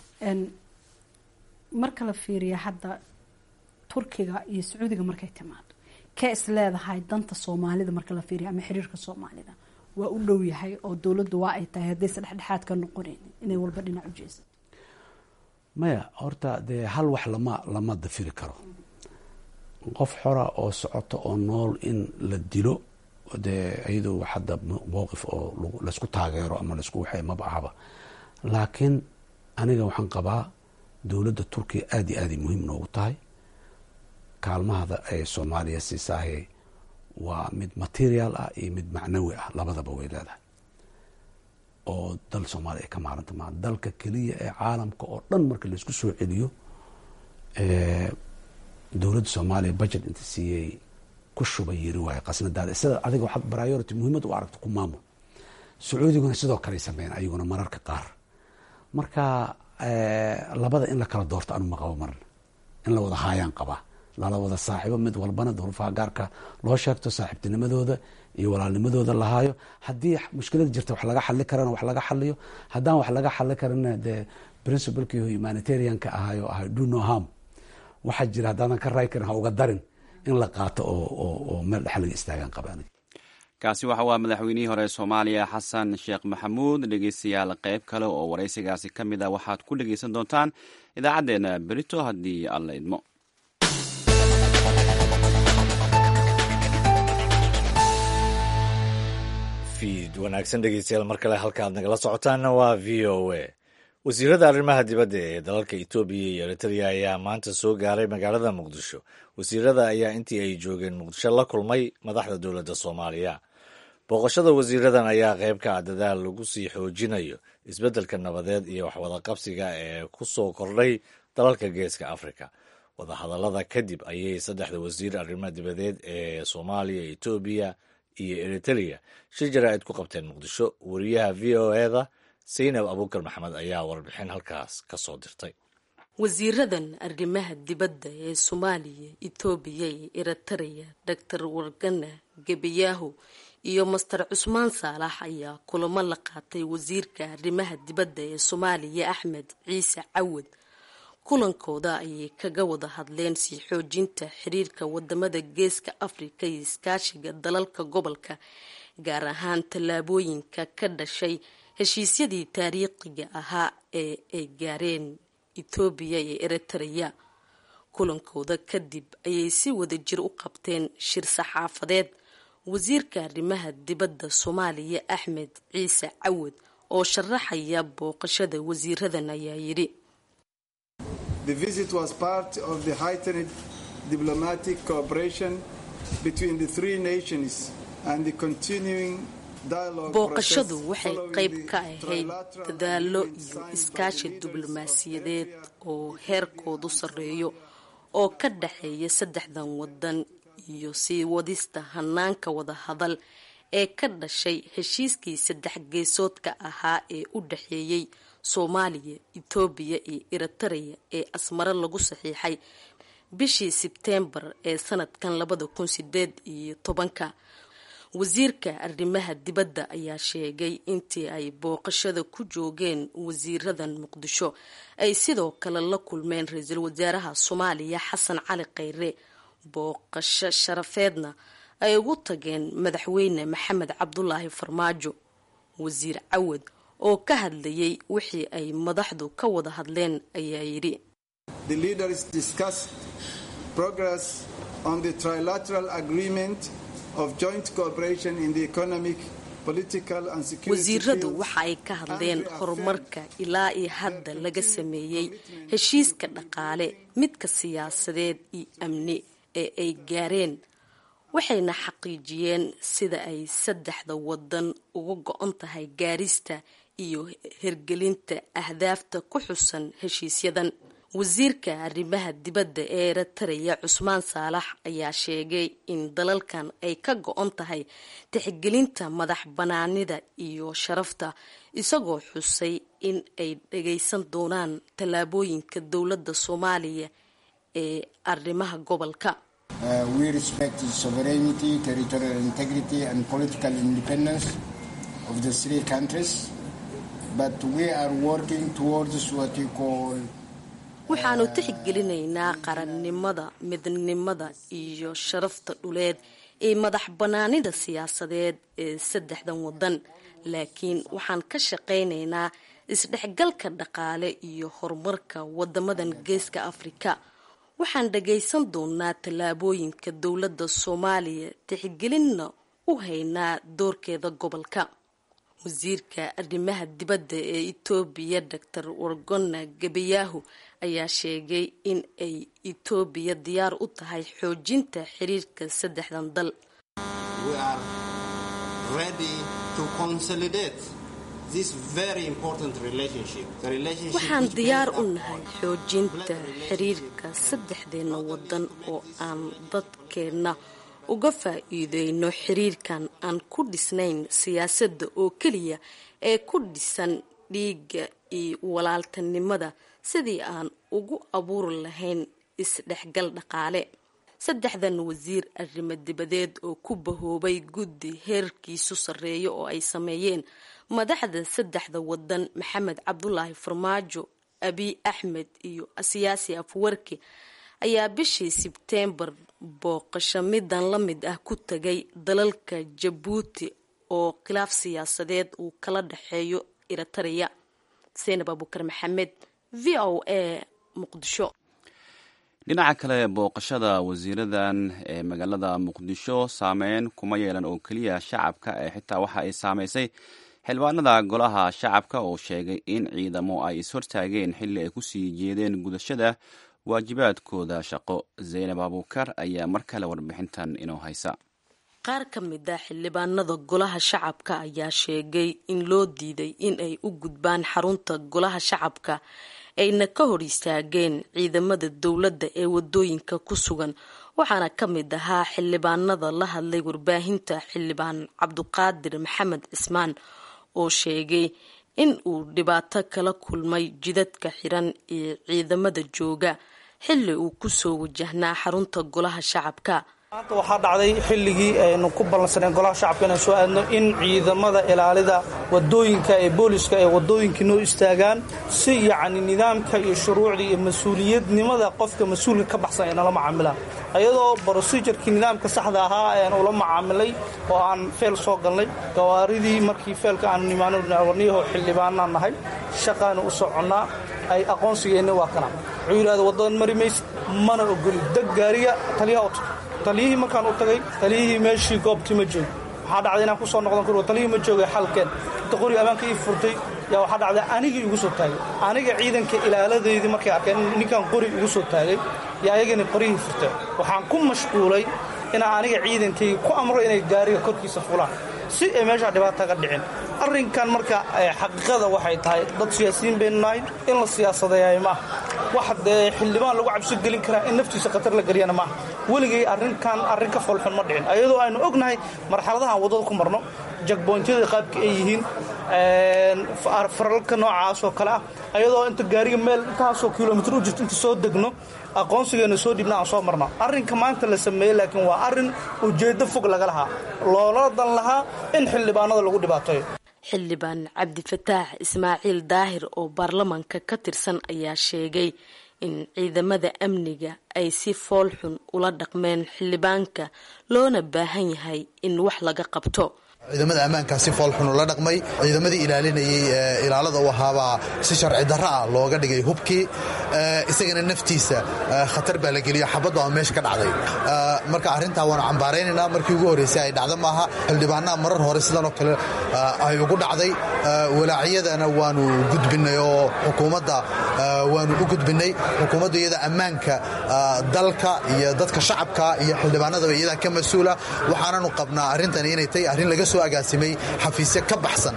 marka la fiiriya hadda turkiga iyo sacuudiga markay timaado kee is leedahay danta soomaalida marka la fiiriya ama xiriirka soomaalida waa u dhow yahay oo dowladdu waa ay tahay haddaysa dhexdhexaad ka noqonayn inay walba dhinac u jeesato maya horta dee hal wax lama lama dafiri karo qof xora oo socoto oo nool in la dilo dee iyadoo hadda mowqif oo laysku taageero ama laisku waxay maba ahaba laakiin aniga waxaan qabaa dowladda turkiya aada iyo aaday muhiim noogu tahay kaalmahada ay soomaaliya siisaahe waa mid material ah iyo mid macnawi ah labadaba way leedahay oo dal soomaaliya ay ka maaranta maa dalka keliya ee caalamka oo dhan marka laisku soo celiyo dowladda soomaaliya budget inta siiyey ku shuba yiri waayo qasnadaada sida adiga waxaad priority muhiimad u aragto ku maamul sacuudiguna sidoo kaley sameyn ayaguna mararka qaar marka labada in la kala doorto anu maqabo marna in la wada haayaan qabaa lala wada saaxiibo mid walbana duruufaha gaarka loo sheegto saaxiibtinimadooda iyo walaalnimadooda lahaayo haddii mushkilad jirta wax laga xali karana wax laga xaliyo haddaan wax laga xali karana dee principlekii humanitarianka ahaayo ahay do no harm waxaa jira haddaadan ka raay karin ha uga darin in la qaato oo meel dhex laga istaagaan qabaan kaasi waxa waa madaxweynihii hore soomaaliya xasan sheekh maxamuud dhegeystayaal qayb kale oo waraysigaasi ka mid a waxaad ku dhegeysan doontaan idaacaddeenna berito haddii alla idmo fiid wanaagsan dhegeystayaal mar kale halka aad nagala socotaanna waa v o a wasiirada arrimaha dibadda ee dalalka etoobiya iyo eritrea ayaa maanta soo gaaray magaalada muqdisho wasiirada ayaa intii ay joogeen muqdisho la kulmay madaxda dowladda soomaaliya booqashada wasiiradan ayaa qayb ka ah dadaal lagu sii xoojinayo isbeddelka nabadeed iyo waxwadaqabsiga ee ku soo kordhay dalalka geeska afrika wadahadallada kadib ayay saddexda wasiir arrimaha dibadeed ee soomaaliya etoobiya iyo eritrea shir jaraa'id ku qabteen muqdisho wariyaha v o eda saynab abuukar maxamed ayaa warbixin halkaas ka soo dirtay wasiiradan arrimaha dibadda ee soomaaliya etoobiya iyo eritrea doctor wargana gebayaahu iyo master cusmaan saalax ayaa kulamo la qaatay wasiirka arrimaha dibadda ee soomaaliya axmed ciise cawad kulankooda ayay kaga wada hadleen sii xoojinta xiriirka wadamada geeska afrika iyo iskaashiga dalalka gobolka gaar ahaan tallaabooyinka ka dhashay heshiisyadii taariikhiga ahaa ee ay gaareen etoobiya iyo eritrea kulankooda kadib ayay si wada jir u qabteen shir saxaafadeed wasiirka arrimaha dibadda soomaaliya axmed ciise cawad oo sharaxaya booqashada wasiiradan ayaa yidhi The visit was part of the heightened diplomatic cooperation between the three nations and the continuing booqashadu waxay qayb ka ahayd dadaallo iyo iskaashi diblomaasiyadeed oo heerkoodu sarreeyo oo ka dhexeeya saddexdan wadan iyo sii wadista hanaanka wadahadal ee ka dhashay heshiiskii saddex geesoodka ahaa ee u dhexeeyey soomaaliya etoobiya iyo eritrea ee asmaro lagu saxiixay bishii sebteembar ee sanadkan labada kun sideed iyo tobanka wasiirka arrimaha dibadda ayaa sheegay intii ay booqashada ku joogeen wasiiradan muqdisho ay sidoo kale la kulmeen ra-iisul wasaaraha soomaaliya xasan cali kheyre booqasho sharafeedna ay ugu tageen madaxweyne maxamed cabdulaahi farmaajo wasiir cawad oo ka hadlayay wixii ay madaxdu ka wada hadleen ayaa yidhi wasiiradu waxa ay ka hadleen horumarka ilaa iyo hadda laga sameeyey heshiiska dhaqaale midka siyaasadeed iyo amni ee ay gaareen waxayna xaqiijiyeen sida ay saddexda wadan uga go-on tahay gaarista iyo hergelinta ahdaafta ku xusan heshiisyadan wasiirka arrimaha dibadda ee eritrea cusmaan saalax ayaa sheegay in dalalkan ay ka go-on tahay tixgelinta madax banaanida iyo sharafta isagoo xusay in ay dhagaysan doonaan tallaabooyinka dowladda soomaaliya ee arrimaha gobolka waxaanu tixgelinaynaa qarannimada midnimada iyo sharafta dhuleed ee madax banaanida siyaasadeed ee saddexdan wadan laakiin waxaan ka shaqaynaynaa isdhexgalka dhaqaale iyo horumarka wadamadan geeska afrika waxaan dhagaysan doonaa tallaabooyinka dowladda soomaaliya tixgelinna u haynaa doorkeeda gobolka wasiirka arrimaha dibadda ee etoobiya doctor wargona gabayaahu ayaa sheegay in ay etoobiya diyaar u tahay xoojinta xiriirka saddexdan dal waxaan diyaar u nahay xoojinta xiriirka saddexdeena wadan oo aan dadkeenna uga faa-iideyno xiriirkan aan ku dhisnayn siyaasadda oo keliya ee ku dhisan dhiigga iyo walaaltanimada sidii aan ugu abuuri lahayn isdhexgal dhaqaale saddexdan wasiir arrimo dibadeed oo ku bahoobay guddi heerkiisu sarreeyo oo ay sameeyeen madaxda saddexda wadan maxamed cabdulaahi farmaajo abiy axmed iyo siyaasi afwarki ayaa bishii sebteembar booqasho midan la mid ah ku tagay dalalka jabuuti oo khilaaf siyaasadeed uu kala dhexeeyo eritrea seinab abukar maxamed v o a muqdisho dhinaca kale booqashada wasiiradan ee magaalada muqdisho saameyn kuma yeelan oo keliya shacabka ee xitaa waxa ay saameysay xildhibaanada golaha shacabka oo sheegay in ciidamo ay ishortaageen xilli ay kusii jeedeen gudashada waajibaadkooda shaqo zaynab abuukar ayaa mar kale warbixintan inoo haysa qaar ka mid ah xildhibaanada golaha shacabka ayaa sheegay in loo diiday in ay u gudbaan xarunta golaha shacabka ayna ka hor istaageen ciidamada dowladda ee wadooyinka ku sugan waxaana ka mid ahaa xildhibaanada la hadlay warbaahinta xildhibaan cabduqaadir maxamed cismaan oo sheegay in uu dhibaato kala kulmay jidadka xiran ee ciidamada jooga xilli uu kusoo wajahnaa xarunta golaha shacabka maanta waxaa dhacday xilligii aynu ku ballansaneen golaha shacabka inaan soo aadno in ciidamada ilaalida wadooyinka ee booliska ee wadooyinkii noo istaagaan si yacni nidaamka iyo shuruucda iyo mas-uuliyadnimada qofka mas-uulka ka baxsan ay nala macaamilaan ayadoo brosidurkii nidaamka saxda ahaa ayaan ula macaamilay oo aan feel soo galnay gawaaridii markii feelka aanu nimaanwarniyaho xildhibaanaan nahay shaqaanu u soconnaa ay aqoonsigeenna waa kana wuxuu yidhahda waddadan mari maysa mana ogoli deg gaariga taliyaha u tag taliyihii markaan u tagay taliyihii meeshii goobtii ma joogo waxaa dhacday inaan ku soo noqdan karo taliyihii ma joogay xalkeen inta qori ammaanka ii furtay yaa waxaa dhacday anigii igu soo taagay aniga ciidanka ilaaladeydii markay arkeen ninkaan qori igu soo taagay yaa ayagani qorihii furteen waxaan ku mashquulay inaan aniga ciidankayga ku amro inay gaariga korkiisa fulaan si ay meeshaa dhibaata ga dhicin arrinkan marka xaqiiqada waxay tahay dad siyaasiyiin baynu nahay in la siyaasadeeyaay maaha wax dee xildhibaan lagu cabsi gelin karaa in naftiisa khatar la geliyana maaha weligay arrinkan arrin ka foolxun ma dhicin ayadoo aynu ognahay marxaladahaan waddada ku marno jagboontyada qaabka ay yihiin faralka noocaas oo kale ah ayadoo inta gaariga meel intaasoo kilomitr u jirto inta soo degno aqoonsigeena soo dhibna aan soo marno arrinka maanta la sameeyey laakiin waa arrin ujeeddo fog laga lahaa loola dan lahaa in xildhibaanada lagu dhibaateeyo xildhibaan cabdifataax ismaaciil daahir oo baarlamaanka ka tirsan ayaa sheegay in ciidamada amniga ay si foolxun ula dhaqmeen xildhibaanka loona baahan yahay in wax laga qabto ciidamada ammaankaa si foolxun ula dhaqmay ciidamadii ilaalinayay ilaalada u ahaabaa si sharci darro ah looga dhigay hubkii isagana naftiisa khatar baa la geliyo xabaddu ama meesha ka dhacday marka arrintaa waanu cambaaraynaynaa markii ugu horraysay ay dhacdo maaha xildhibaanaha marar hore sidanoo kale ay ugu dhacday walaacyadana waanu gudbinnay oo xukuumadda waanu u gudbinnay xukuumadda iyada ammaanka dalka iyo dadka shacabka iyo xildhibaanadaba iyadaa ka mas-uula waxaananu qabnaa arrintani inay tahay arrin laga soo agaasimay xafiisyo ka baxsan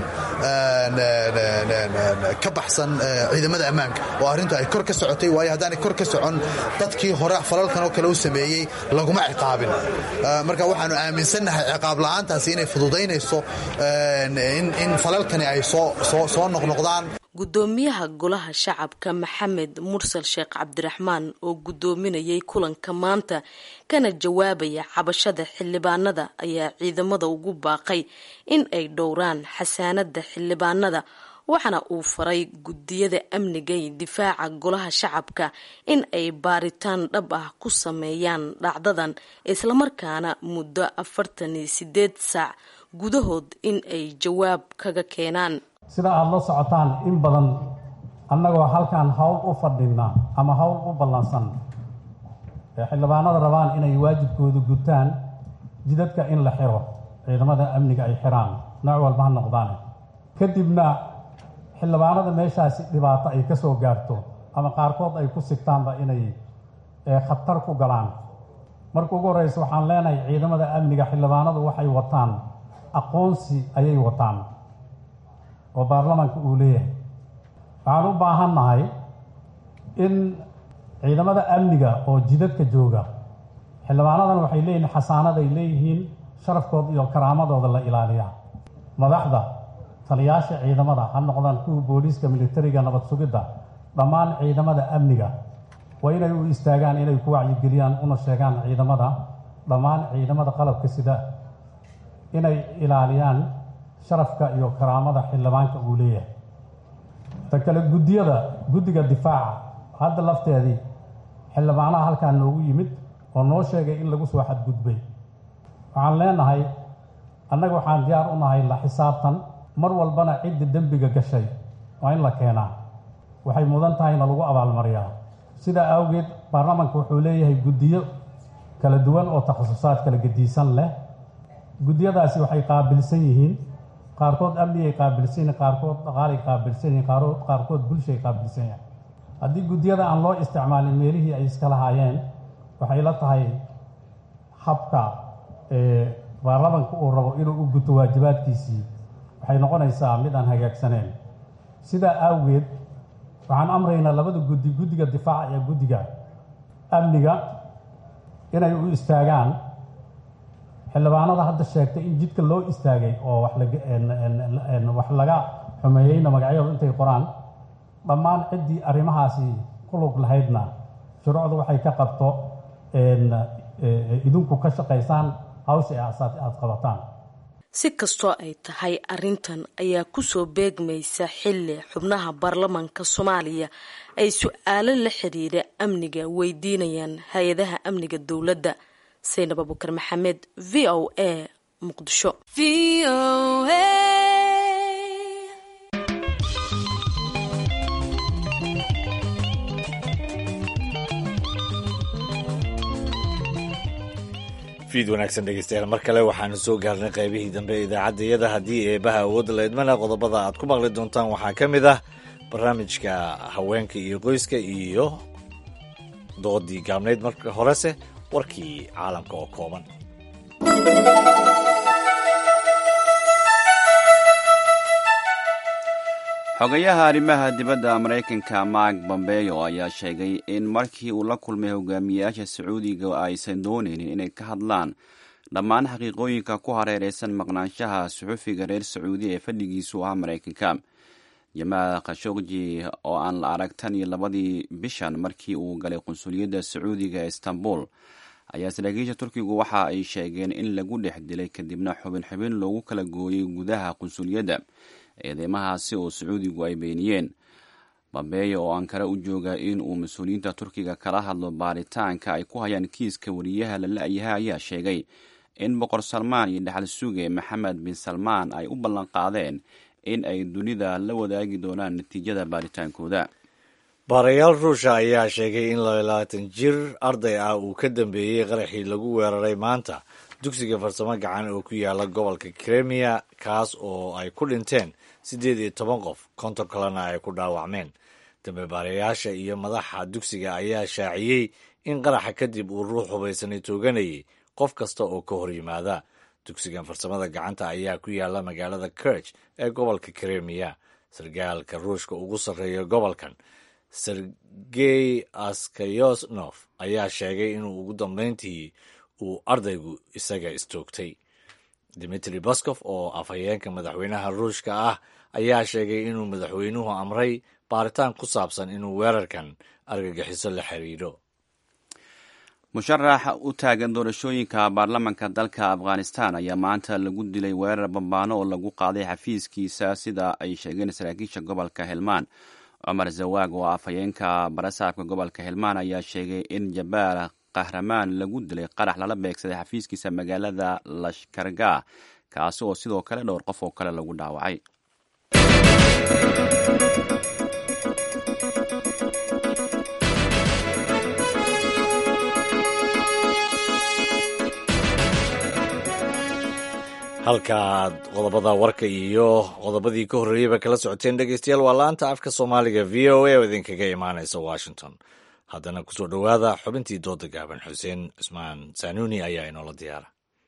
ka baxsan ciidamada ammaanka oo arrintu ay kor ka socotay waayo haddaanay kor ka socon dadkii hore falalkan oo kale u sameeyey laguma ciqaabin marka waxaanu aaminsannahay ciqaab la'aantaasi inay fududaynayso in falalkani ay soo noqnoqdaan guddoomiyaha golaha shacabka maxamed mursal sheekh cabdiraxmaan oo guddoominayay kulanka maanta kana jawaabaya cabashada xildhibaanada ayaa ciidamada ugu baaqay in ay dhowraan xasaanada xildhibaanada waxaana uu faray guddiyada amniga iyo difaaca golaha shacabka in ay baaritaan dhab ah ku sameeyaan dhacdadan islamarkaana muddo afartan iyo sideed saac gudahood in ay jawaab kaga keenaan sida aada la socotaan in badan annagoo halkan howl u fadhina ama howl u ballansan ee xildhibaanada rabaan inay waajibkooda gutaan jidadka in la xiro ciidamada amniga ay xiraan nooc walba ha noqdaane kadibna xildhibaanada meeshaasi dhibaato ay ka soo gaarto ama qaarkood ay ku sigtaanba inay khatar ku galaan marka ugu horreysa waxaan leenahay ciidamada amniga xildhibaanadu waxay wataan aqoonsi ayay wataan oo baarlamaanka uu leeyahay waxaan u baahan nahay in ciidamada amniga oo jidadka jooga xildhibaanadan waxay leeyihiin xasaanaday leeyihiin sharafkooda iyo karaamadooda la ilaaliyaa madaxda taliyaasha ciidamada ha noqdaan kuwa booliiska militariga nabad sugidda dhammaan ciidamada amniga waa inay u istaagaan inay ku wacyigeliyaan una sheegaan ciidamada dhammaan ciidamada qalabka sida inay ilaaliyaan sharafka iyo karaamada xildhibaanka uu leeyahay ta kale guddiyada guddiga difaaca hadda lafteedii xildhibaanaha halkaa noogu yimid oo noo sheegay in lagu soo xadgudbay waxaan leenahay annaga waxaan diyaar u nahay la xisaabtan mar walbana cidda dembiga gashay waa in la keenaa waxay mudan tahayna lagu abaalmariyaa sidaa awgeed baarlamaanka wuxuu leeyahay guddiyo kala duwan oo takhasusaad kala gediisan leh guddiyadaasi waxay qaabilsan yihiin qaarkood amnigay qaabilsan yihiin qaarkood dhaqaalay qaabilsan yihiin qaarkood bulshay qaabilsan yahay haddii guddiyada aan loo isticmaalin meelihii ay iska lahaayeen waxay la tahay habka baarlamanka uu rabo inuu u guto waajibaadkiisii waxay noqonaysaa mid aan hagaagsaneen sidaa awgeed waxaan amraynaa labada guddi guddiga difaaca iyo guddiga amniga inay u istaagaan xildhibaanada hadda sheegtay in jidka loo istaagay oo wax laga xumeeyeyna magacyadu intay qoraan dhammaan ciddii arrimahaasi ku lug lahaydna shuruucdu waxay ka qabto idinku ka shaqaysaan hawsha aad qabataan si kastoo ay tahay arrintan ayaa kusoo beegmaysa xilli xubnaha baarlamaanka soomaaliya ay su-aalo la xiriira amniga weydiinayaan hay-adaha amniga dowladda saynab abukar maxamed v o a muqdisho fiid wanaagsan dhegeystayaal mar kale waxaanu soo gaarnay qaybihii dambe ee idaacaddayada haddii eebaha awoodda la idmana qodobada aad ku maqli doontaan waxaa ka mid ah barnaamijka haweenka iyo qoyska iyo doodii gaabnayd marka horese warkii caalamka oo kooban xogayaha arrimaha dibadda maraykanka mark bombeyo ayaa sheegay in markii uu la kulmay hogaamiyayaasha sacuudiga aysan doonaynin inay ka hadlaan dhammaan xaqiiqooyinka ku hareereysan maqnaanshaha suxufiga reer sacuudi ee fadhigiisu ah maraykanka jamaal khashogji oo aan la arag tan iyo labadii bishan markii uu galay qunsuliyadda sacuudiga ee istanbul ayaa saraakiisha turkigu waxa ay sheegeen in lagu dhex dilay kadibna xubin xubin loogu kala gooyey gudaha qunsuliyadda eedeymahaasi oo sacuudigu ay beeniyeen bambeeyo oo ankara u jooga in uu mas-uuliyiinta turkiga kala hadlo baaritaanka ay ku hayaan kiiska wariyaha la la-yaha ayaa sheegay in boqor salmaan iyo dhexal suge maxamed bin salmaan ay u ballan qaadeen in ay dunida la wadaagi doonaan natiijada baaritaankooda baarayaal ruusha ayaa sheegay in labaatan jir arday ah uu ka dambeeyey qaraxii lagu weeraray maanta dugsiga farsamo gacan oo ku yaala gobolka kremiya kaas oo ay ku dhinteen siddeed iyo toban qof konton kalena ay ku dhaawacmeen dambe baarayaasha iyo madaxa dugsiga ayaa shaaciyey in qaraxa kadib uu ruux hubaysanay tooganayay qof kasta oo ka hor yimaada dugsigan farsamada gacanta ayaa ku yaala magaalada kirch ee gobolka kremiya sargaalka ruushka ugu sarreeya gobolkan sergey askayosnof ayaa sheegay inuu ugu dambeyntii uu ardaygu isaga istoogtay dimitri baskof oo afhayeenka madaxweynaha ruushka ah ayaa sheegay inuu madaxweynuhu amray baaritaan ku saabsan inuu weerarkan argagixiso la xiriiro musharax u taagan doorashooyinka baarlamanka dalka afghanistan ayaa maanta lagu dilay weerar bambaano oo lagu qaaday xafiiskiisa sida ay sheegeen saraakiisha gobolka helmaan cumar zawaag oo afhayeenka barasaabka gobolka helmaan ayaa sheegay in jabaal kahramaan lagu dilay qarax lala beegsaday xafiiskiisa magaalada lashkarga kaasi oo sidoo kale dhowr qof oo kale lagu dhaawacay halkaaad qodobada warka iyo qodobadii ka horreeyeyba kala socoteen dhegeystayaal waa laanta afka soomaaliga v o a oo idinkaga imaanaysa washington haddana kusoo dhowaada xubintii dooda gaaban xuseen cusmaan sanuuni ayaa inoola diyaara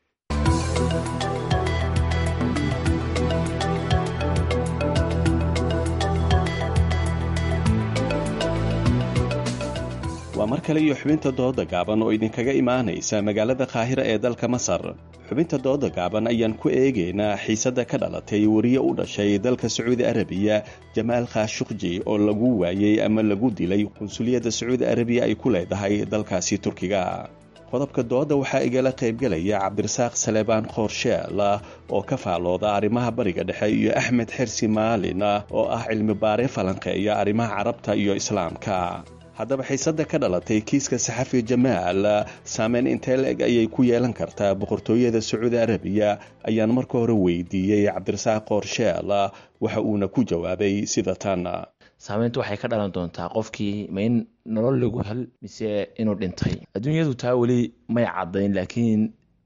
waa mar kale iyo xubinta dooda gaaban oo idinkaga imaanaysa magaalada qaahira ee dalka masar xubinta dooda gaaban ayaan ku eegaynaa xiisadda ka dhalatay wariye u dhashay dalka sacuudi arabiya jamaal khashuqji oo lagu waayey ama lagu dilay qunsuliyadda sacuudi arabiya ay ku leedahay dalkaasi turkiga qodobka dooda waxaa igala qaybgalaya cabdirasaaq saleebaan khoorsheal oo ka faallooda arrimaha bariga dhexe iyo axmed xersi maalin oo ah cilmi baare falanqeeya arrimaha carabta iyo islaamka haddaba xiisadda ka dhalatay kiiska saxafi jamaal saameyn intee la-eg ayay ku yeelan kartaa boqortooyada sacuudi arabiya ayaan marka hore weydiiyey cabdirasaaq qoorsheel waxa uuna ku jawaabay sida tan saameyntu waxay ka dhalan doontaa qofkii ma in nolol lagu hel mise inuu dhintay adduunyadu taa weli may caddayn laakiin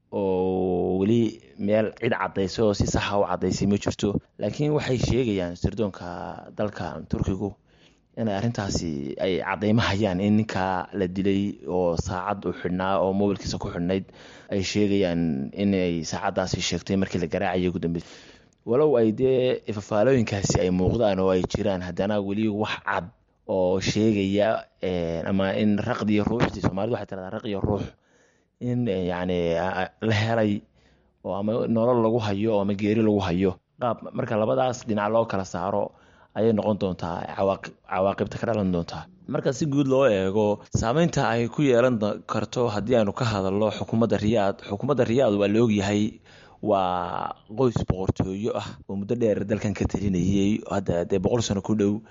oo weli meel cid caddaysay oo si saxa u caddaysay ma jirto laakiin waxay sheegayaan sirdoonka dalka turkigu inay arrintaasi ay caddaymo hayaan in ninkaa la dilay oo saacad u xidhnaa oo mobilkiisa ku xidhnayd ay sheegayaan inay saacaddaasi sheegtay markii la garaacayay ugu dambeysa walow ay dee fafaalooyinkaasi ay muuqdaan oo ay jiraan haddana weli wax cad oo sheegaya ama in raqdiyo ruuxdii soomaalida waxay tiradaa raqiyo ruux in yacni la helay oo ama nolol lagu hayo oo ama geeri lagu hayo qaab marka labadaas dhinac loo kala saaro ayay noqon doontaa cawaaqibta ka dhalan doontaa marka si guud loo eego saameynta ay ku yeelan karto haddii aanu ka hadalno xukuumadda riyaad xukuumadda riyaad waa la ogyahay waa qoys boqortooyo ah oo muddo dheer dalkan ka talinayay hadda dee boqol sano ku dhow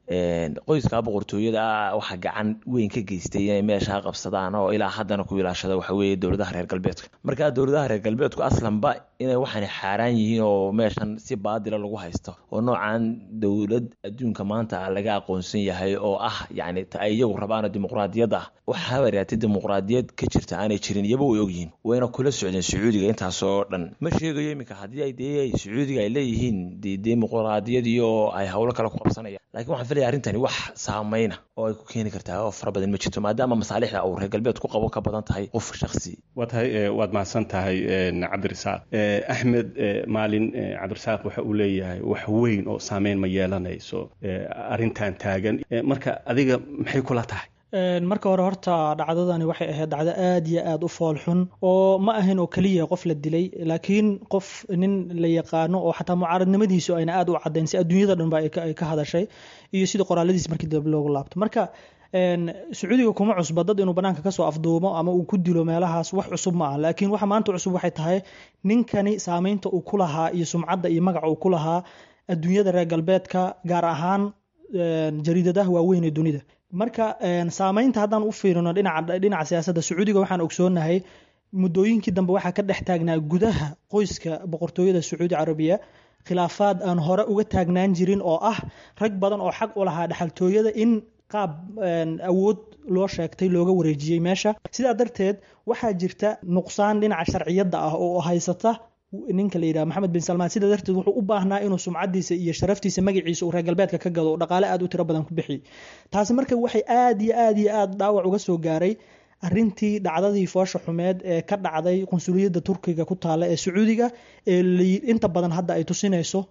qoyska boqortooyada waxaa gacan weyn ka geystay inay meeshaa qabsadaan oo ilaa haddana ku ilaashada waxa weeye dowladaha reer galbeedka markaa dowladaha reer galbeedku aslanba inay waxaan xaaraan yihiin oo meeshan si baadila lagu haysto oo noocan dowlad adduunka maanta laga aqoonsan yahay oo ah yacni ta ay iyagu rabaano dimuqraadiyad ah waxaa waraatay dimuqraadiyad ka jirta aanay jirin iyaba way ogyihiin wayna kula socdeen sacuudiga intaasoo dhan ma sheegayo iminka haddii ay dee sacuudiga ay leeyihiin dee dimuqraadiyad iyo ay howlo kale ku qabsanayaan lakiin waxaan filaya arrintani wax saameyna oo ay ku keeni kartaa oo fara badan ma jirto maadaama masaalixda uu reer galbeed ku qabo ka badan tahay qof shaksi waa tahay waad mahadsan tahay cabdirasaaq axmed maalin cabdirasaaq waxa uu leeyahay wax weyn oo saameyn ma yeelanayso arrintan taagan marka adiga maxay kula tahay marka hore horta dhacdadani waxay ahayd dhacdo aad iyo aada u fool xun oo ma ahayn oo keliya qof la dilay laakiin qof nin la yaqaano oo xataa mucaaradnimadiisu ayna aada u caddayn si adduunyada dhanba ay ka hadashay iyo sida qoraaladiis markii dambe loogu laabto marka sacuudiga kuma cusba dad inuu banaanka kasoo afduumo ama uu ku dilo meelahaas wax cusub ma ah laakiin waxa maanta cusub waxay tahay ninkani saameynta uu ku lahaa iyo sumcadda iyo magaca uu ku lahaa adduunyada reer galbeedka gaar ahaan jariidadaha waaweyn ee dunida marka saameynta haddaan u fiirino dhinaca siyaasadda sacuudiga waxaan ogsoonahay muddooyinkii dambe waxaa ka dhex taagnaa gudaha qoyska boqortooyada sacuudi carabiya khilaafaad aan hore uga taagnaan jirin oo ah rag badan oo xaq u lahaa dhexaltooyada in qaab awood loo sheegtay looga wareejiyey meesha sidaa darteed waxaa jirta nuqsaan dhinaca sharciyadda ah oo haysata ninka la yidhaha maxamed bin salmaan sidaa darteed wuxuu u baahnaa inuu sumcadiisa iyo sharaftiisa magaciisa uu reer galbeedka ka gado oo dhaqaale aad u tiro badan ku bixiy taasi marka waxay aad iyo aad iyo aad dhaawac uga soo gaaray arintii dhacdadii foosha xumeed ee ka dhacday qunsuliyadda turkiga ku taala ee sacuudiga ee inta badan hadda ay tusinayso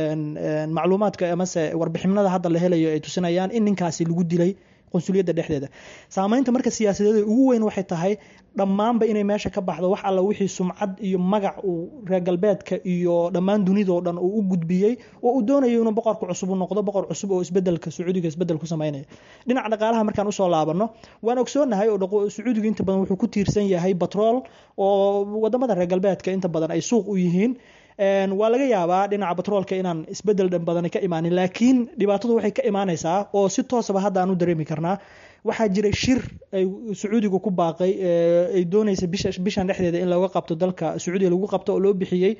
macluumaadka amase warbixinada hadda la helayo ay tusinayaan in ninkaasi lagu dilay qunsuliyadda dhexdeeda saameynta marka siyaasadeeda ugu weyn waxay tahay dhammaanba inay meesha ka baxdo wax alla wixii sumcad iyo magac uu reer galbeedka iyo dhammaan dunidao dhan uu u gudbiyey oo uu doonayo inuu boqorka cusub u noqdo boqor cusub oo isbedelka sacuudiga isbedel ku sameynaya dhinaca dhaqaalaha markaan usoo laabano waan ogsoonahay oo sacuudiga inta badan wuxuu ku tiirsan yahay batrool oo wadamada reer galbeedka inta badan ay suuq u yihiin waa laga yaabaa dhinaca batroolka inaan isbedel dhan badan ka imaanin laakiin dhibaatadu waxay ka imaanaysaa oo si toosaba hadda aan u dareemi karnaa waxaa jiray shir ay sacuudiga ku baaqay ay doonaysa bishan dhexdeeda in looga qabto dalka sacuudiga lagu qabto oo loo bixiyey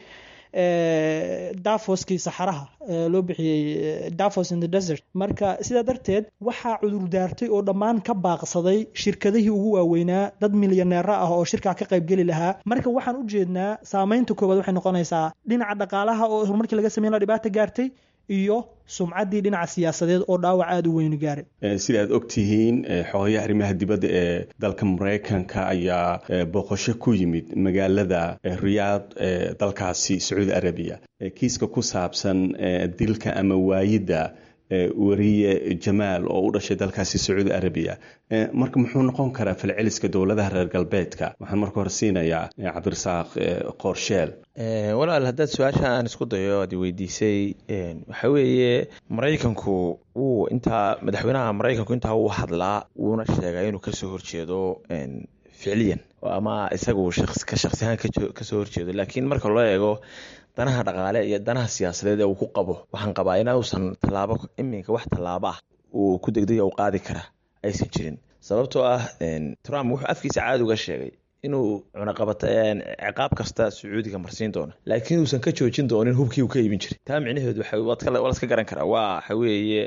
dafoskii saxaraha loo bixiyey dafos in the desert marka sidaa darteed waxaa cudurdaartay oo dhammaan ka baaqsaday shirkadihii ugu waaweynaa dad milyaneera ah oo shirkaa ka qaybgeli lahaa marka waxaan u jeednaa saameynta koowaad waxay noqonaysaa dhinaca dhaqaalaha oo horumarkii laga sameyn la dhibaata gaartay iyo sumcaddii dhinaca siyaasadeed oo dhaawac aada u weyni gaaray sida aad ogtihiin xogayaha arrimaha dibadda ee dalka maraykanka ayaa booqasho ku yimid magaalada riyaad ee dalkaasi sacuudi arabiya kiiska ku saabsan dilka ama waayidda wariye jamaal oo u dhashay dalkaasi sacuudi arabiya marka muxuu noqon karaa falceliska dowladaha reer galbeedka waxaan marka hore siinayaa cabdirasaaq qoorsheel walaal haddaad su-aasha aan isku dayo aad weydiisay waxa weeye maraykanku wuu intaa madaxweynaha maraykanku intaa wuu hadlaa wuuna sheegaa inuu kasoo horjeedo ficliyan ama isagu ka shaqsiyahaan kasoo horjeedo laakiin marka loo eego danaha dhaqaale iyo danaha siyaasadeed ee uu ku qabo waxaan qabaa inuusan tallaabo iminka wax tallaabo ah uu ku degdega u qaadi kara aysan jirin sababtoo ah trump wuxuu afkiisa caadi uga sheegay inuu cunaqabata ciqaab kasta sacuudiga marsiin doono laakiin uusan ka joojin doonin hubkii uu ka iibin jiray taa micnaheedu waa laska garan karaa waa waxa weeye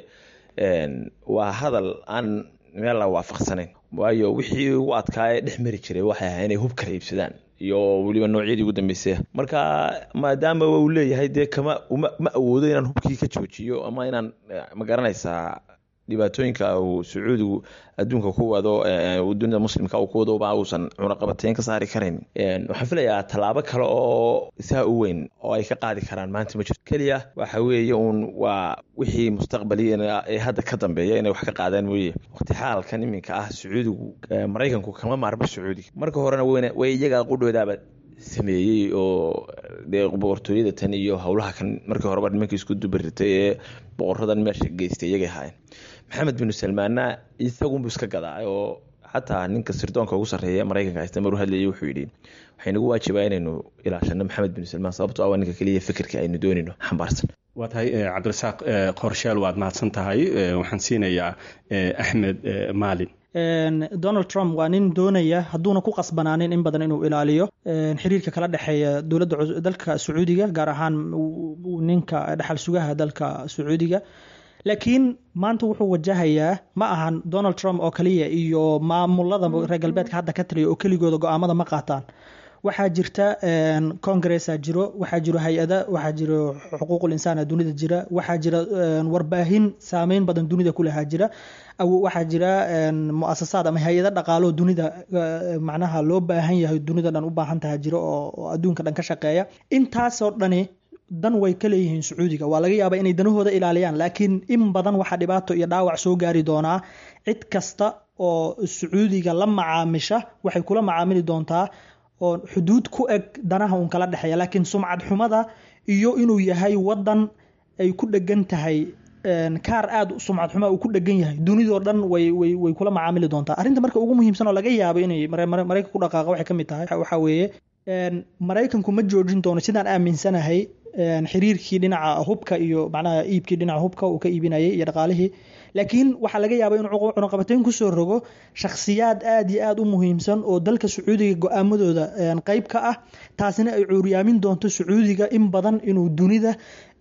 waa hadal aan meel la waafaqsanayn waayo wixii ugu adkaa ee dhex mari jiray waxay ahaa inay hub kala iibsadaan iyo weliba noocyadii ugu dambeysay marka maadaama uu leeyahay dee kama ma awoodo inaan hubkii ka joojiyo ama inaan ma garanaysaa dhibaatooyinka uu sacuudigu adduunka ku wado dunida muslimka uu ku wado ba uusan cunaqabateyn ka saari karayn waxaan filayaa tallaabo kale oo isaa u weyn oo ay ka qaadi karaan maanta ma jirto keliya waxa weeye uun waa wixii mustaqbali ee hadda ka dambeeya inay wax ka qaadaan mooye waqti xaalkan iminka ah sacuudigu maraykanku kama maarmo sacuudiga marka horena way iyaga qudhoodaaba sameeyey oo dee boqortooyada tan iyo howlaha kan markii horeba nimankii isku dubaritay ee boqoradan meesha geystay iyagay ahaayeen maxamed binu salmaanna isagunbu iska gadaa oo xataa ninka sirdoonka ugu sarreeya maraykanka haysta maruu hadlayay wuxuu yidhi waxay nagu waajibaa inaynu ilaashano maxamed binu salmaan sababtoo ah waa ninka keliya fikirka aynu doonayno xambaarsan waa tahay cabdirasaaq qorshaal waad mahadsan tahay waxaan siinayaa axmed maalin donald trump waa nin doonaya hadduuna ku qasbanaanin in badan inuu ilaaliyo xiriirka kala dhexeeya dowladda dalka sacuudiga gaar ahaan ninka dhexal sugaha dalka sacuudiga laakiin maanta wuxuu wajahayaa ma ahan donald trump oo kaliya iyo maamulada reer galbeedka hadda ka taliya oo keligooda go-aamada ma qaataan waxaa jirta congressa jiro waxaa jiro hay-ada waxaa jiro xuquuqul insaana dunida jira waxaa jira warbaahin saameyn badan dunida ku lahaa jira waxaa jira muasasaad ama hay-ada dhaqaalo dunida macnaha loo baahan yahay dunida dhan u baahan taha jiro oo adduunka dhan ka shaqeeya intaasoo dhani dan way ka leeyihiin sacuudiga waa laga yaabaa inay danahooda ilaaliyaan laakiin in badan waxaa dhibaato iyo dhaawac soo gaari doonaa cid kasta oo sacuudiga la macaamisha waxay kula macaamili doontaa oo xuduud ku eg danaha uun kala dhexeeya laakiin sumcad xumada iyo inuu yahay wadan ay ku dhegan tahay kaar aada sumcad xuma uu ku dhegan yahay dunidoo dhan way way way kula macaamili doontaa arrinta marka ugu muhiimsan oo laga yaabo inay maraykanka ku dhaqaaqa waxay ka mid tahay waxaa weeye maraykanku ma joojin doono sidaan aaminsanahay xiriirkii dhinaca hubka iyo macnaha iibkii dhinaca hubka uu ka iibinayay iyo dhaqaalihii laakiin waxaa laga yaabaa inuu cunaqabateyn kusoo rogo shakhsiyaad aada iyo aada u muhiimsan oo dalka sacuudiga go-aamadooda qeyb ka ah taasina ay cuuryaamin doonto sacuudiga in badan inuu dunida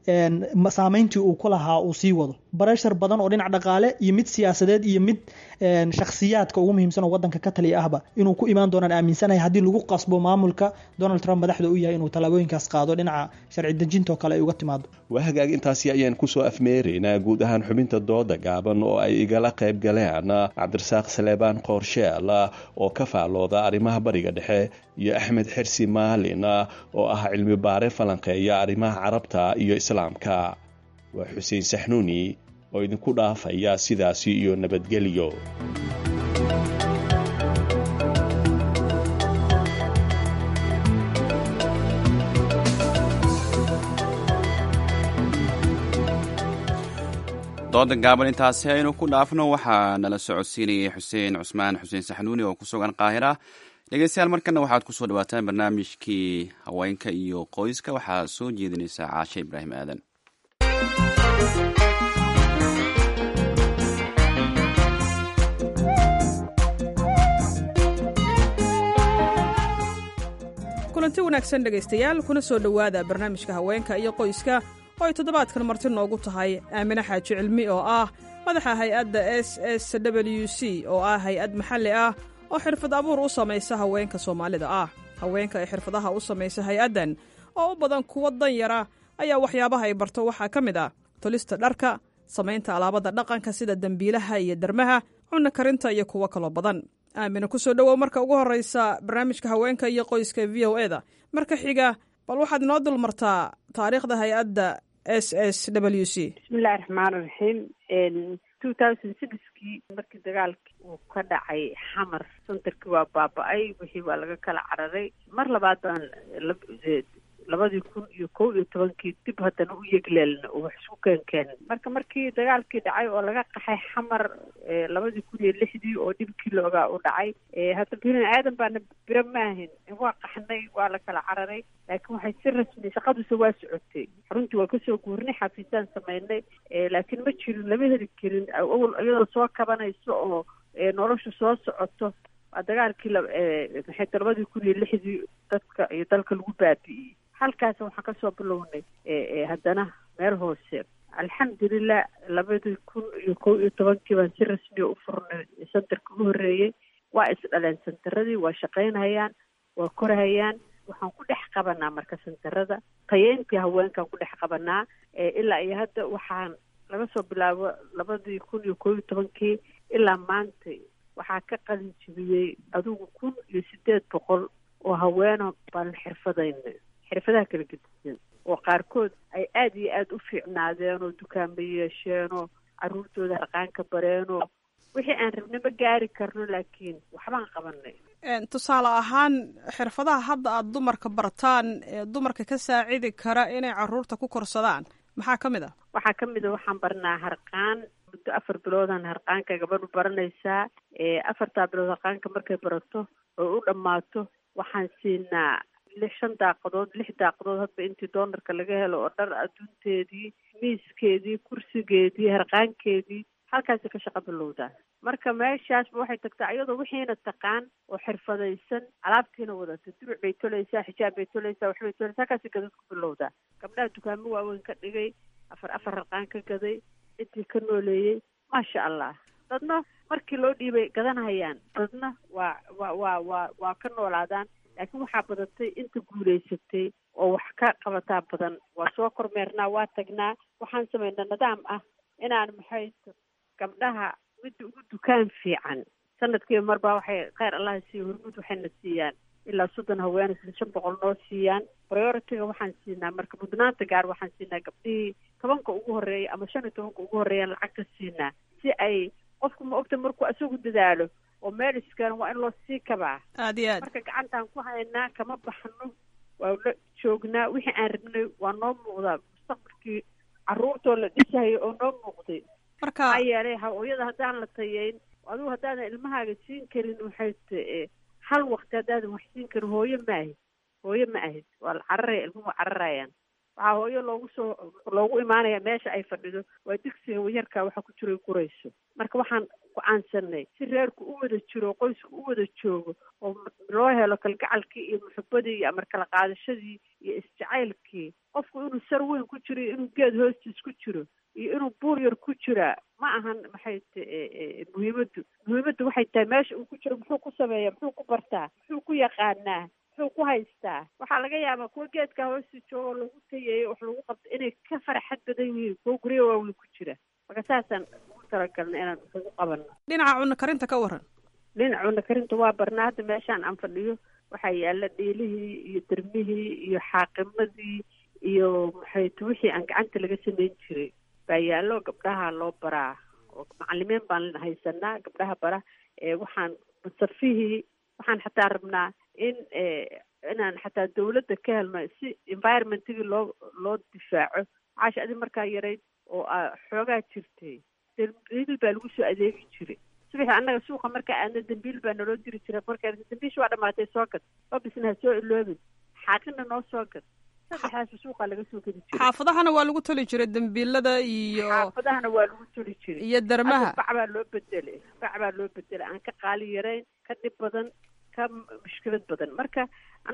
saameyntii uu ku lahaa uu sii wado bareshar badan oo dhinac dhaqaale iyo mid siyaasadeed iyo mid shakhsiyaadka ugu muhiimsan oo wadanka ka taliya ahba inuu ku imaan doonaan aaminsanahay haddii lagu qasbo maamulka donald trump madaxda u yahay inuu tallaabooyinkaas qaado dhinaca sharci dejinta oo kale ay uga timaado waa hagaag intaasi ayaan kusoo afmeeraynaa guud ahaan xubinta dooda gaaban oo ay igala qayb galeen cabdirasaaq saleebaan qoorsheel oo ka faalooda arrimaha bariga dhexe iyo axmed xersi maalin oo ah cilmi baare falanqeeya arrimaha carabta iyo islaamka waa xuseen saxnuuni oo idinku dhaafaya sidaasi iyo nabadgelyo dooda gaaban intaasi aynu ku dhaafno waxaa nala socodsiinayay xuseen cusmaan xuseen saxnuuni oo ku sugan qaahira dhegeystayaal markana waxaad kusoo dhawaataan barnaamijkii haweenka iyo qoyska waxaa soo jeedinaysaa caashe ibraahim aadan kulanti kulanti wanaagsan dhegaystayaal kuna soo dhowaada barnaamijka haweenka iyo qoyska oo ay toddobaadkan marti noogu tahay aamine xaaji cilmi oo ah madaxa hay-adda s s w c oo ah hay-ad maxalli ah oo xirfad abuur u samaysa haweenka soomaalida ah haweenka ay xirfadaha u samaysa hay-addan oo u badan kuwa danyara ayaa waxyaabaha ay barto waxaa ka mid ah tolista dharka samaynta alaabada dhaqanka sida dembiilaha iyo dermaha cunno karinta iyo kuwo kaloo badan aamina ku soo dhowow marka ugu horreysa barnaamijka haweenka iyo qoyska v o e da marka xiga bal waxaad inoo dul martaa taariikhda hay-adda s s w c bismillahi raxmaan raxiim two thousand sixkii markii dagaalkii uu ka dhacay xamar santarkii waa baaba-ay wixii waa laga kala cararay mar labaad baan labadii kun iyo kow iyo tobankii dib haddana u yegleelna oo wax isku keenkeenin marka markii dagaalkii dhacay oo laga qaxay xamar labadii kun iyo lixdii oo dhibkii loogaa u dhacay hadda bini aadan baana biro maahin waa qaxnay waa la kala cararay laakiin waxay si rasmi shaqaduse waa socotay xaruntii waa kasoo guurnay xafiisaan samaynay laakiin ma jirin lama heli karin awal iyadoo soo kabanayso oo nolosha soo socoto waa dagaalkii maxay labadii kun iyo lixdii dadka iyo dalka lagu baabi'iyey halkaas waxaan kasoo bilownay haddana meel hoose alxamdulilah labadii kun iyo kow iyo tobankii baan si rasmiya u furnay santarka u horreeyey waa isdhaleen santaradii waa shaqaynhayaan waa korhayaan waxaan ku dhex qabanaa marka santarada tayeyntii haweenkaan ku dhex qabanaa ilaa iyo hadda waxaan laga soo bilaabo labadii kun iyo kow iyo tobankii ilaa maanta waxaa ka qalin jibiyey adigu kun iyo sideed boqol oo haweeno baan xirfadayna xirfadaha kala gedisan oo qaarkood ay aada iyo aada u fiicnaadeen oo dukaamo yeesheenoo caruurtooda harqaanka bareenoo wixii aan rabnay ma gaari karno laakiin waxbaan qabanay tusaale ahaan xirfadaha hadda aada dumarka bartaan ee dumarka ka saacidi kara inay caruurta ku korsadaan maxaa ka mid a waxaa ka mid a waxaan barnaa harqaan muddo afar biloodan harqaanka gabadhu baranaysaa afartaa bilood harqaanka markay barato oo u dhammaato waxaan siinaa lix shan daaqadood lix daaqadood hadba intii doonarka laga helo oo dhar adduunteedii miiskeedii kursigeedii harqaankeedii halkaasi ka shaqa bilowdaa marka meeshaasba waxay tagtaa iyadoo wixiina taqaan oo xirfadaysan alaabtiina wadata duruc bay tolaysaa xijaab bay tolaysaa waxbay tolaysaa halkaasi gadad ku bilowdaa gabdhaha dukaamo waaweyn ka dhigay afar afar harqaan ka gaday intii ka nooleeyey maasha allah dadna markii loo dhiibay gadanhayaan dadna waa waa waa waa waa ka noolaadaan laakiin waxaa badatay inta guulaysatay oo wax ka qabataa badan waa soo kormeernaa waa tagnaa waxaan samaynaa nidaam ah inaan maxay gabdhaha midda ugu dukaan fiican sanadkiiba marbaa waxay kheyr allaha siiya hormuud waxayna siiyaan ilaa soddon haween isla shan boqol noo siiyaan priority-ga waxaan siinaa marka mudnaanta gaar waxaan siinaa gabdhihii tobanka ugu horreeya ama shan iyo tobanka ugu horreeyaan lacag ka siinaa si ay qofku ma ogta markuu isagu dadaalo oo meel iskeeno waa in loo sii kabaa aad iyo aad marka gacantaan ku haynaa kama baxno waa la joognaa wixii aan rabnay waa noo muuqdaa mustaqbalkii caruurtoo la dhisayo oo noo muuqday marka maxaa yeelay hooyada haddaan la tayeyn adigu haddaadan ilmahaaga siin karin waxay t hal waqti haddaadan wax siin karin hooyo ma ahid hooyo ma ahid waa la cararaya ilmuhu cararayaan waxaa hooyo loogu soo loogu imaanaya meesha ay fadhido waa digsiga wayarkaa waxa ku jiro gurayso marka waxaan go-aansanay si reerku u wada jiro qoysku u wada joogo oo loo helo kalgacalkii iyo muxubadii iyo amar kala qaadashadii iyo isjacaylkii qofku inuu sar weyn ku jiro iyo inuu geed hoostiis ku jiro iyo inuu buur yar ku jiraa ma ahan maxay t muhiimaddu muhiimaddu waxay tahay meesha uu ku jiro muxuu ku sameeyaa muxuu ku bartaa muxuu ku yaqaanaa muxuu ku haystaa waxaa laga yaabaa kuwa geedkaa hoosta jooga oo lagu tayeeyo wax lagu qabto inay ka faraxad badan yihiin kuwa guryo waaweyn ku jira marka saasaan ugu talagalna inaan ugu qabano dhinaca cunno karinta ka waran dhinaca cunno karinta waa barnaa hadda meeshaan aan fadhiyo waxaa yaala dhiilihii iyo dermihii iyo xaaqimadii iyo maxay t wixii aan gacanta laga samayn jiray baa yaallo gabdhaha loo baraa oo macalimiin baan haysanaa gabdhaha bara waxaan masafihii waxaan xataa rabnaa in inaan xataa dawladda ka helno si environmentigii loo loo difaaco caasha adi markaa yarayd oo xoogaa jirtay dambiil baa lagu soo adeegi jiray subaxi annaga suuqa markaa aadna dambiil baa naloo diri jiray markaa dambiisha waa dhamaatay soo gad babisna ha soo iloobin xaaqina noo soo gad saddexdaas suuqa laga soo gedi jiray xaafadahana waa lagu toli jiray dambiilada iyo xaafadahana waa lagu toli jiray iyo darmaha bac baa loo bedelay bac baa loo bedelay aan ka qaali yarayn ka dhib badan ka mushkilad badan marka annagu mama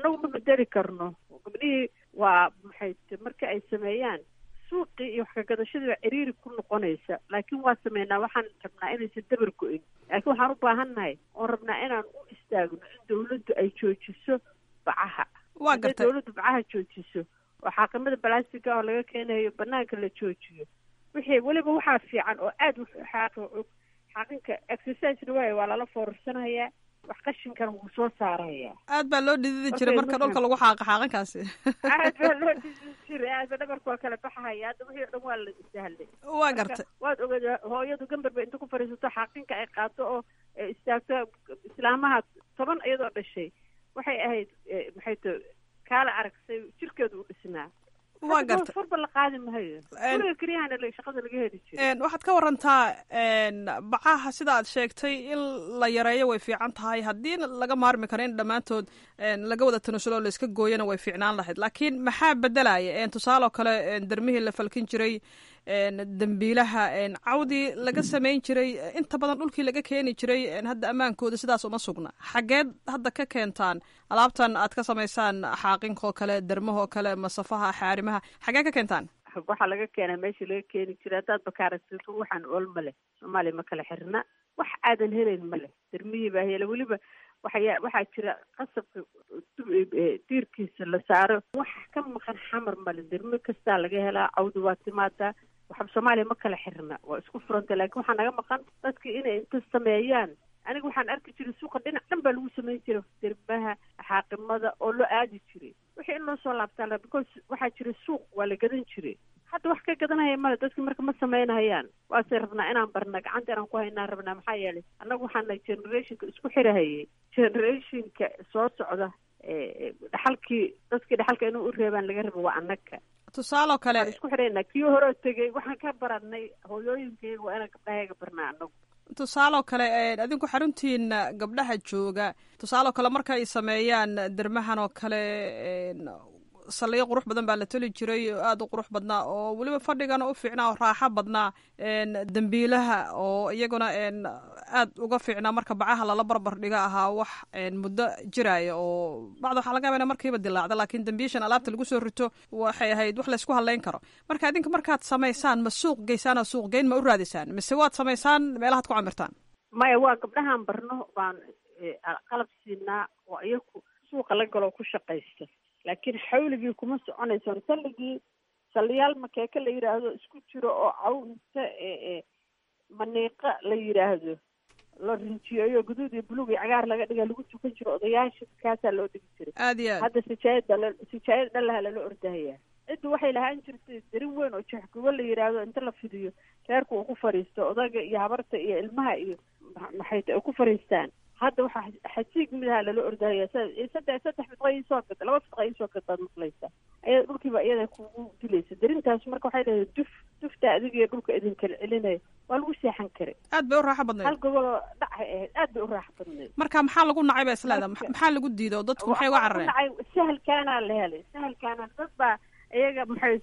bedeli karno gabdhihii waa maxay t marka ay sameeyaan suuqii iyo wax kagadashadii baa ciriiri ku noqonaysa laakiin waa sameynaa waxaan rabnaa inaysan dabar go-in laakiin waxaan u baahannahay oon rabnaa inaan u istaagno in dawladdu ay joojiso bacaha waa hadday gartay dawladdu bacaha joojiso oo xaaqimada balastiga oo laga keenayo banaanka la joojiyo wixii weliba waxaa fiican oo aada u xaaqi og xaaqinka exercisena waay waa lala foorarsanayaa wax qashinkana wuu soo saarayaa aad baa loo dhididi Okay, jiray marka markaan- dhulka lagu xaaqa xaaqinkaasi aad baa loo dhisi jiray aadba dhabarku waa kala baxahaya hadda wixii o dhan waa la sahlay waa Marka, gartay waad ogaada hooyadu gambarba inta ku fadhiisato xaaqinka ay qaato oo eh, istaagto islaamaha toban iyadoo dhashay waxay ahayd eh, maxay to kaala aragsay jirkeedu u dhisnaa waa Hadda gartay farba la qaadi mahayo En- guriga keliyahana la- shaqada laga heli jiray Een, waxaad ka warantaa een, bacaha sida aad sheegtay in la yareeyo way fiican tahay haddii laga maarmi karo in dhammaantood een, laga wada tanasulo oo layska gooyana way fiicnaan lahayd laakiin maxaa bedelaya een, tusaale oo kale een, dermihii la falkin jiray een, dembiilaha een, cawdii laga samayn jiray inta badan dhulkii laga keeni jiray een, hadda ammaankooda sidaas uma sugna xageed hadda ka keentaan alaabtan aad ka samaysaan xaaqinkaoo kale dermahoo kale masafaha xaarimaha xagee ka keentaan waxaa laga keenaa meeshii laga keeni jiray haddaad bakaaragsato waxaan ool ma leh soomaaliya ma kala xirna wax aadan helayn ma leh dermihii baa hela weliba waxaya waxaa jira qasabka du- eh, diirkiisa la saaro wax ka maqan xamar male dermi kastaa laga helaa cawdi waa timaadaa waxba soomaaliya ma kala xirna waa isku furanta laakiin waxaa naga maqan dadki inay inta sameeyaan aniga waxaan arki jiray suuqa dhinac dhan baa lagu samayn jiray dermaha xaaqimada oo loo aadi jiray wixii in loo soo laabtaan la because waxaa jira suuq waa la gadan jiray hadda wax ka gadanaya male dadki marka ma samaynahayaan waase rabnaa inaan barna gacanta inaan ku haynaan rabnaa maxaa yeelay annaga waxaan nahay generationka isku xirahayay generationka soo socda ee dhaxalkii dadkii dhaxalka inuu u reebaan laga rabo waa annaga tusaaloo kale waxaan isku xidhaynaa kii hore oo tegey waxaan ka baranay hooyooyinkayga waa inaan gabdhahayaga barnaa annagu tusaaloo kale een, adinku xaruntiina gabdhaha jooga tusaaloo kale marka ay sameeyaan dermahan oo kale een, saldhigyo qurux badan baa la toli jiray oo aada u qurux badnaa oo weliba fadhigana u fiicnaa oo raaxo badnaa een, dembiilaha oo iyaguna een, aad uga fiicnaa marka bacaha lala barbar dhiga ahaa wax een, muddo jiraya oo bacda waxaa laga yaaba ina markiiba dilaacda laakiin dembiishan alaabta lagu soo rito waxay ahayd wax laysku hadlayn karo marka idinka markaad samaysaan ma suuq geysaan oo suuq geyn ma u raadisaan mise waad samaysaan meelahaad ku camirtaan maya waa gabdhahaan barno baan eh, qalab siinaa oo iyaku suuqa la galoo ku shaqaysta laakiin xawligii kuma soconayso salligii saliyaal makeeke la yidhaahdo isku jiro oo cawnta ee maniiqa la yidhaahdo la rinjiyeeyo guduud iyo buluug iyo cagaar laga dhiga lagu tukan jiro odayaasha kaasaa loo dhigi jiray aad iyo aad hadda sijaayada la sijaayada dhalaha lala ordahayaa cidda waxay lahaan jirtay darin weyn oo jeexgubo la yidhaahdo inta la fidiyo reerku uu ku fadhiisto odaga iyo habarta iyo ilmaha iyo ma- maxay ta- ay ku fadhiistaan hadda waxaa xasiig midaha lala ordahaya saddex saddex fidqa iisoo gad laba fidqa iisoo gad baad maqlaysaa ayada dhulkiiba iyada kugu dilaysa darintaas marka waxay leedahay duf dufta adiga iyo dhulka idin kala celinaya waa lagu seexan karay aad bay u raaxo badnayd hal goboloo dhacay ahayd aad bay u raaxo badnayd marka maxaa lagu nacay ba isleeda maxaa lagu diido dadku maxay uga carareen dhacay sahalkaanaa la helay sahalkaana dad baa iyaga maxay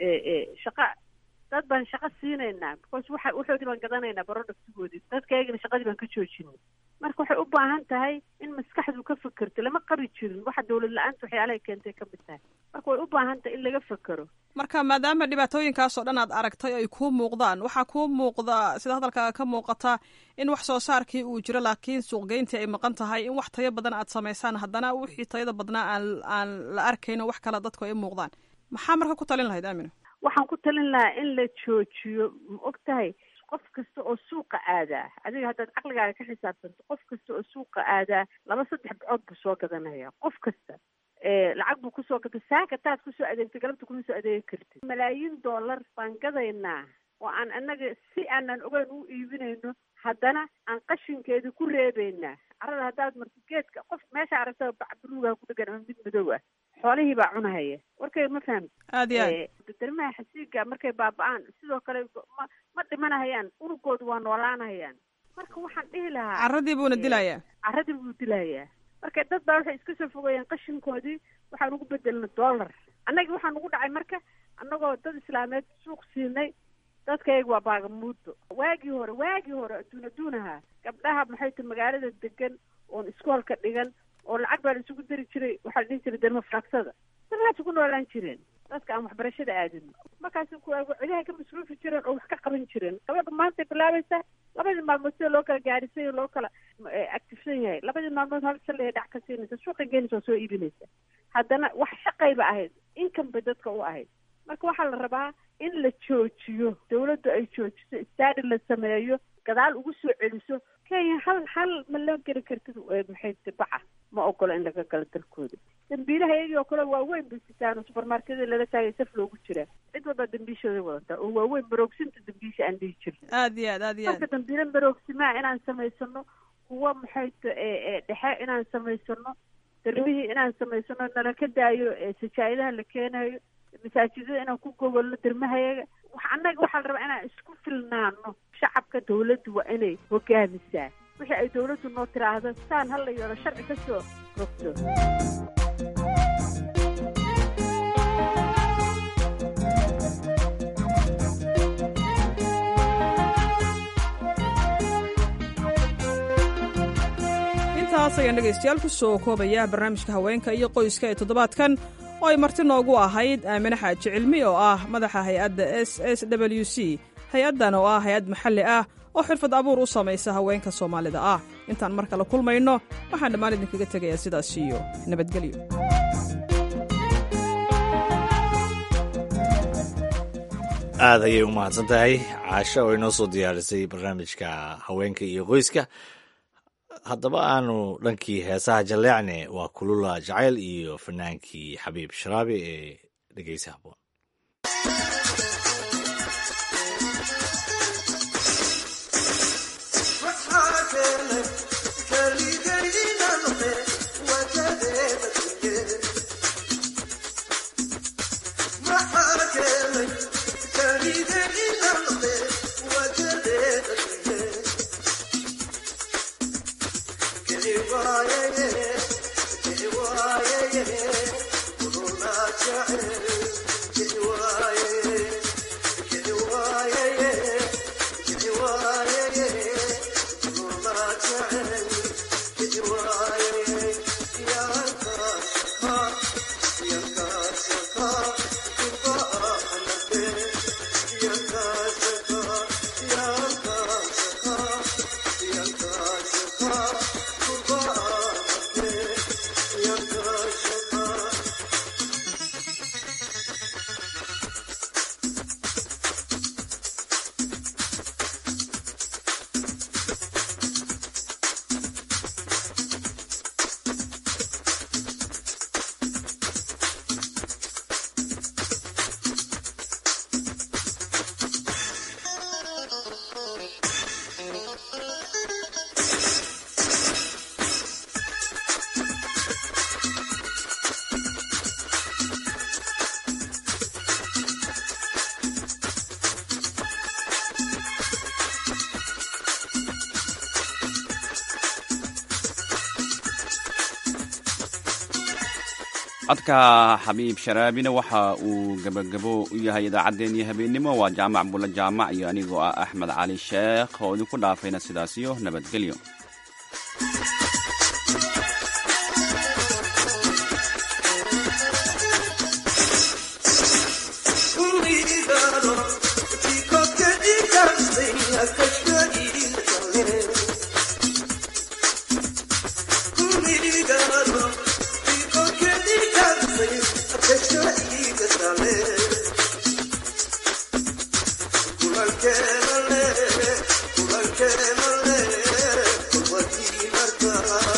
shaqa dad baan shaqo siinaynaa because waxa waxoodii baan gadanaynaa productigoodii dadka iyagana shaqadii baan ka joojinay marka waxay u baahan tahay in maskaxdu ka fekerto lama qabi jirin waxa dawlad la-aanta waxyaalahay keentay ka mid tahay marka way u baahan tahay in laga fekero marka maadaama dhibaatooyinkaas oo dhan aad aragtay ay kuu muuqdaan waxaa kuu muuqda sida hadalkaaga ka muuqata in wax soo saarkii uu jiro laakiin suuqgeyntii ay maqan tahay in wax tayo badan aad samaysaan haddana wixii tayada badnaa aan aan la arkayno wax kale dadku ay muuqdaan maxaa marka ku talin lahayd aamina waxaan ku talin lahaa in la joojiyo ma og tahay qof kasta oo suuqa aadaa adiga haddaad caqligaaga ka xisaabtanto qof kasta oo suuqa aadaa laba saddex bicood buu soo gadanaya qof kasta lacag buu kusoo gatay saaka taad kusoo adeegtay galabta kuma soo adeegi kartid malaayiin dollar baan gadaynaa oo aan annaga si aanan ogeyn u iibinayno haddana aan qashinkeedii ku reebeynaa carada haddaad marti geedka qof meesha aragta bac buluugaha ku dhegan ama mid madow ah xoolihii baa cunahaya warkay ma fahamti aad iyo aad darmaha xasiiga markay baaba-aan sidoo kale ma ma dhimanahayaan unugoodu waa noolaanahayaan marka waxaan dhihi lahaa carradii buuna dilayaa carradii buu dilayaa marka dad baa waxay iska soo fogeeyeen qashinkoodii waxaan ugu bedelna dollar annagi waxaan ugu dhacay marka annagoo dad islaameed suuq siinay dadkayga waa baagamuudo waagii hore waagii hore adduun adduunaha gabdhaha maxay ta magaalada degan oon iskoolka dhigan oo lacag baa la isugu dari jiray waxaa la dhihi jiray derma faragsada dalaas ugu noolaan jireen dadka aan waxbarashada aadin markaas cidaha ka masruufi jireen oo wax ka qaban jireen gabadha maantay bilaabaysaa labadii maalmood sida loo kala gaadhisan loo kala actifsan yahay labadii maalmood hal shalay dhac ka siinaysa suuqa geenaysa oo soo iibinaysa haddana wax shaqayba ahayd income bay dadka u ahayd marka waxaa la rabaa in la joojiyo dawladdu ay joojiso istaadi la sameeyo gadaal ugu soo celiso kenya hal hal ma loo geli kartid maxay baca ma ogolo in laga galo dalkooda dambiilaha iyagii oo kale waaweyn bay sitaan oo supermarketyada lala taagay saf loogu jiraa cid walbaa dambiishooda wadataa oo waaweyn baroogsinta dambiisha aan dhihi jirna aad iyo aad aad iyo aad marka dambiila baroogsimaa inaan samaysano kuwa maxay dhexe inaan samaysano darmihii inaan samaysano nala ka daayo sajaa'idaha la keenayo masaajidada inaan ku gogolno dermahayaga wax annaga waxaa la rabaa inaan isku filnaano shacabka dawladdu waa inay hogaamisaa wixii ay dawladdu noo tiraahdo saan hala yeelo sharci ka soo rogto intaas ayaan dhegaystayaal ku soo koobaya barnaamijka haweenka iyo qoyska ee toddobaadkan oo ay marti noogu ahayd aamine xaaji cilmi oo ah madaxa hay-adda s s w c hay-addan oo ah hay-ad maxalli ah oo xirfad abuur u samaysa haweenka soomaalida ah intaan mar kale kulmayno waxaan dhammaan idinkaga tegayaa sidaas iyo nabadgelyo aada ayay u mahadsan tahay caasho oo inoo soo diyaarisay barnaamijka haweenka iyo qoyska haddaba aanu dhankii heesaha jalleecne waa kulula jacayl iyo fanaankii xabiib sharaabi ee dhegeysa haboon codka xabiib sharaabina waxa uu gebagabo u yahay idaacaddeenii habeennimo waa jaamac bulla jaamac iyo anigoo ah axmed cali sheekh oo idinku dhaafayna sidaasiyo nabadgelyo Thank you.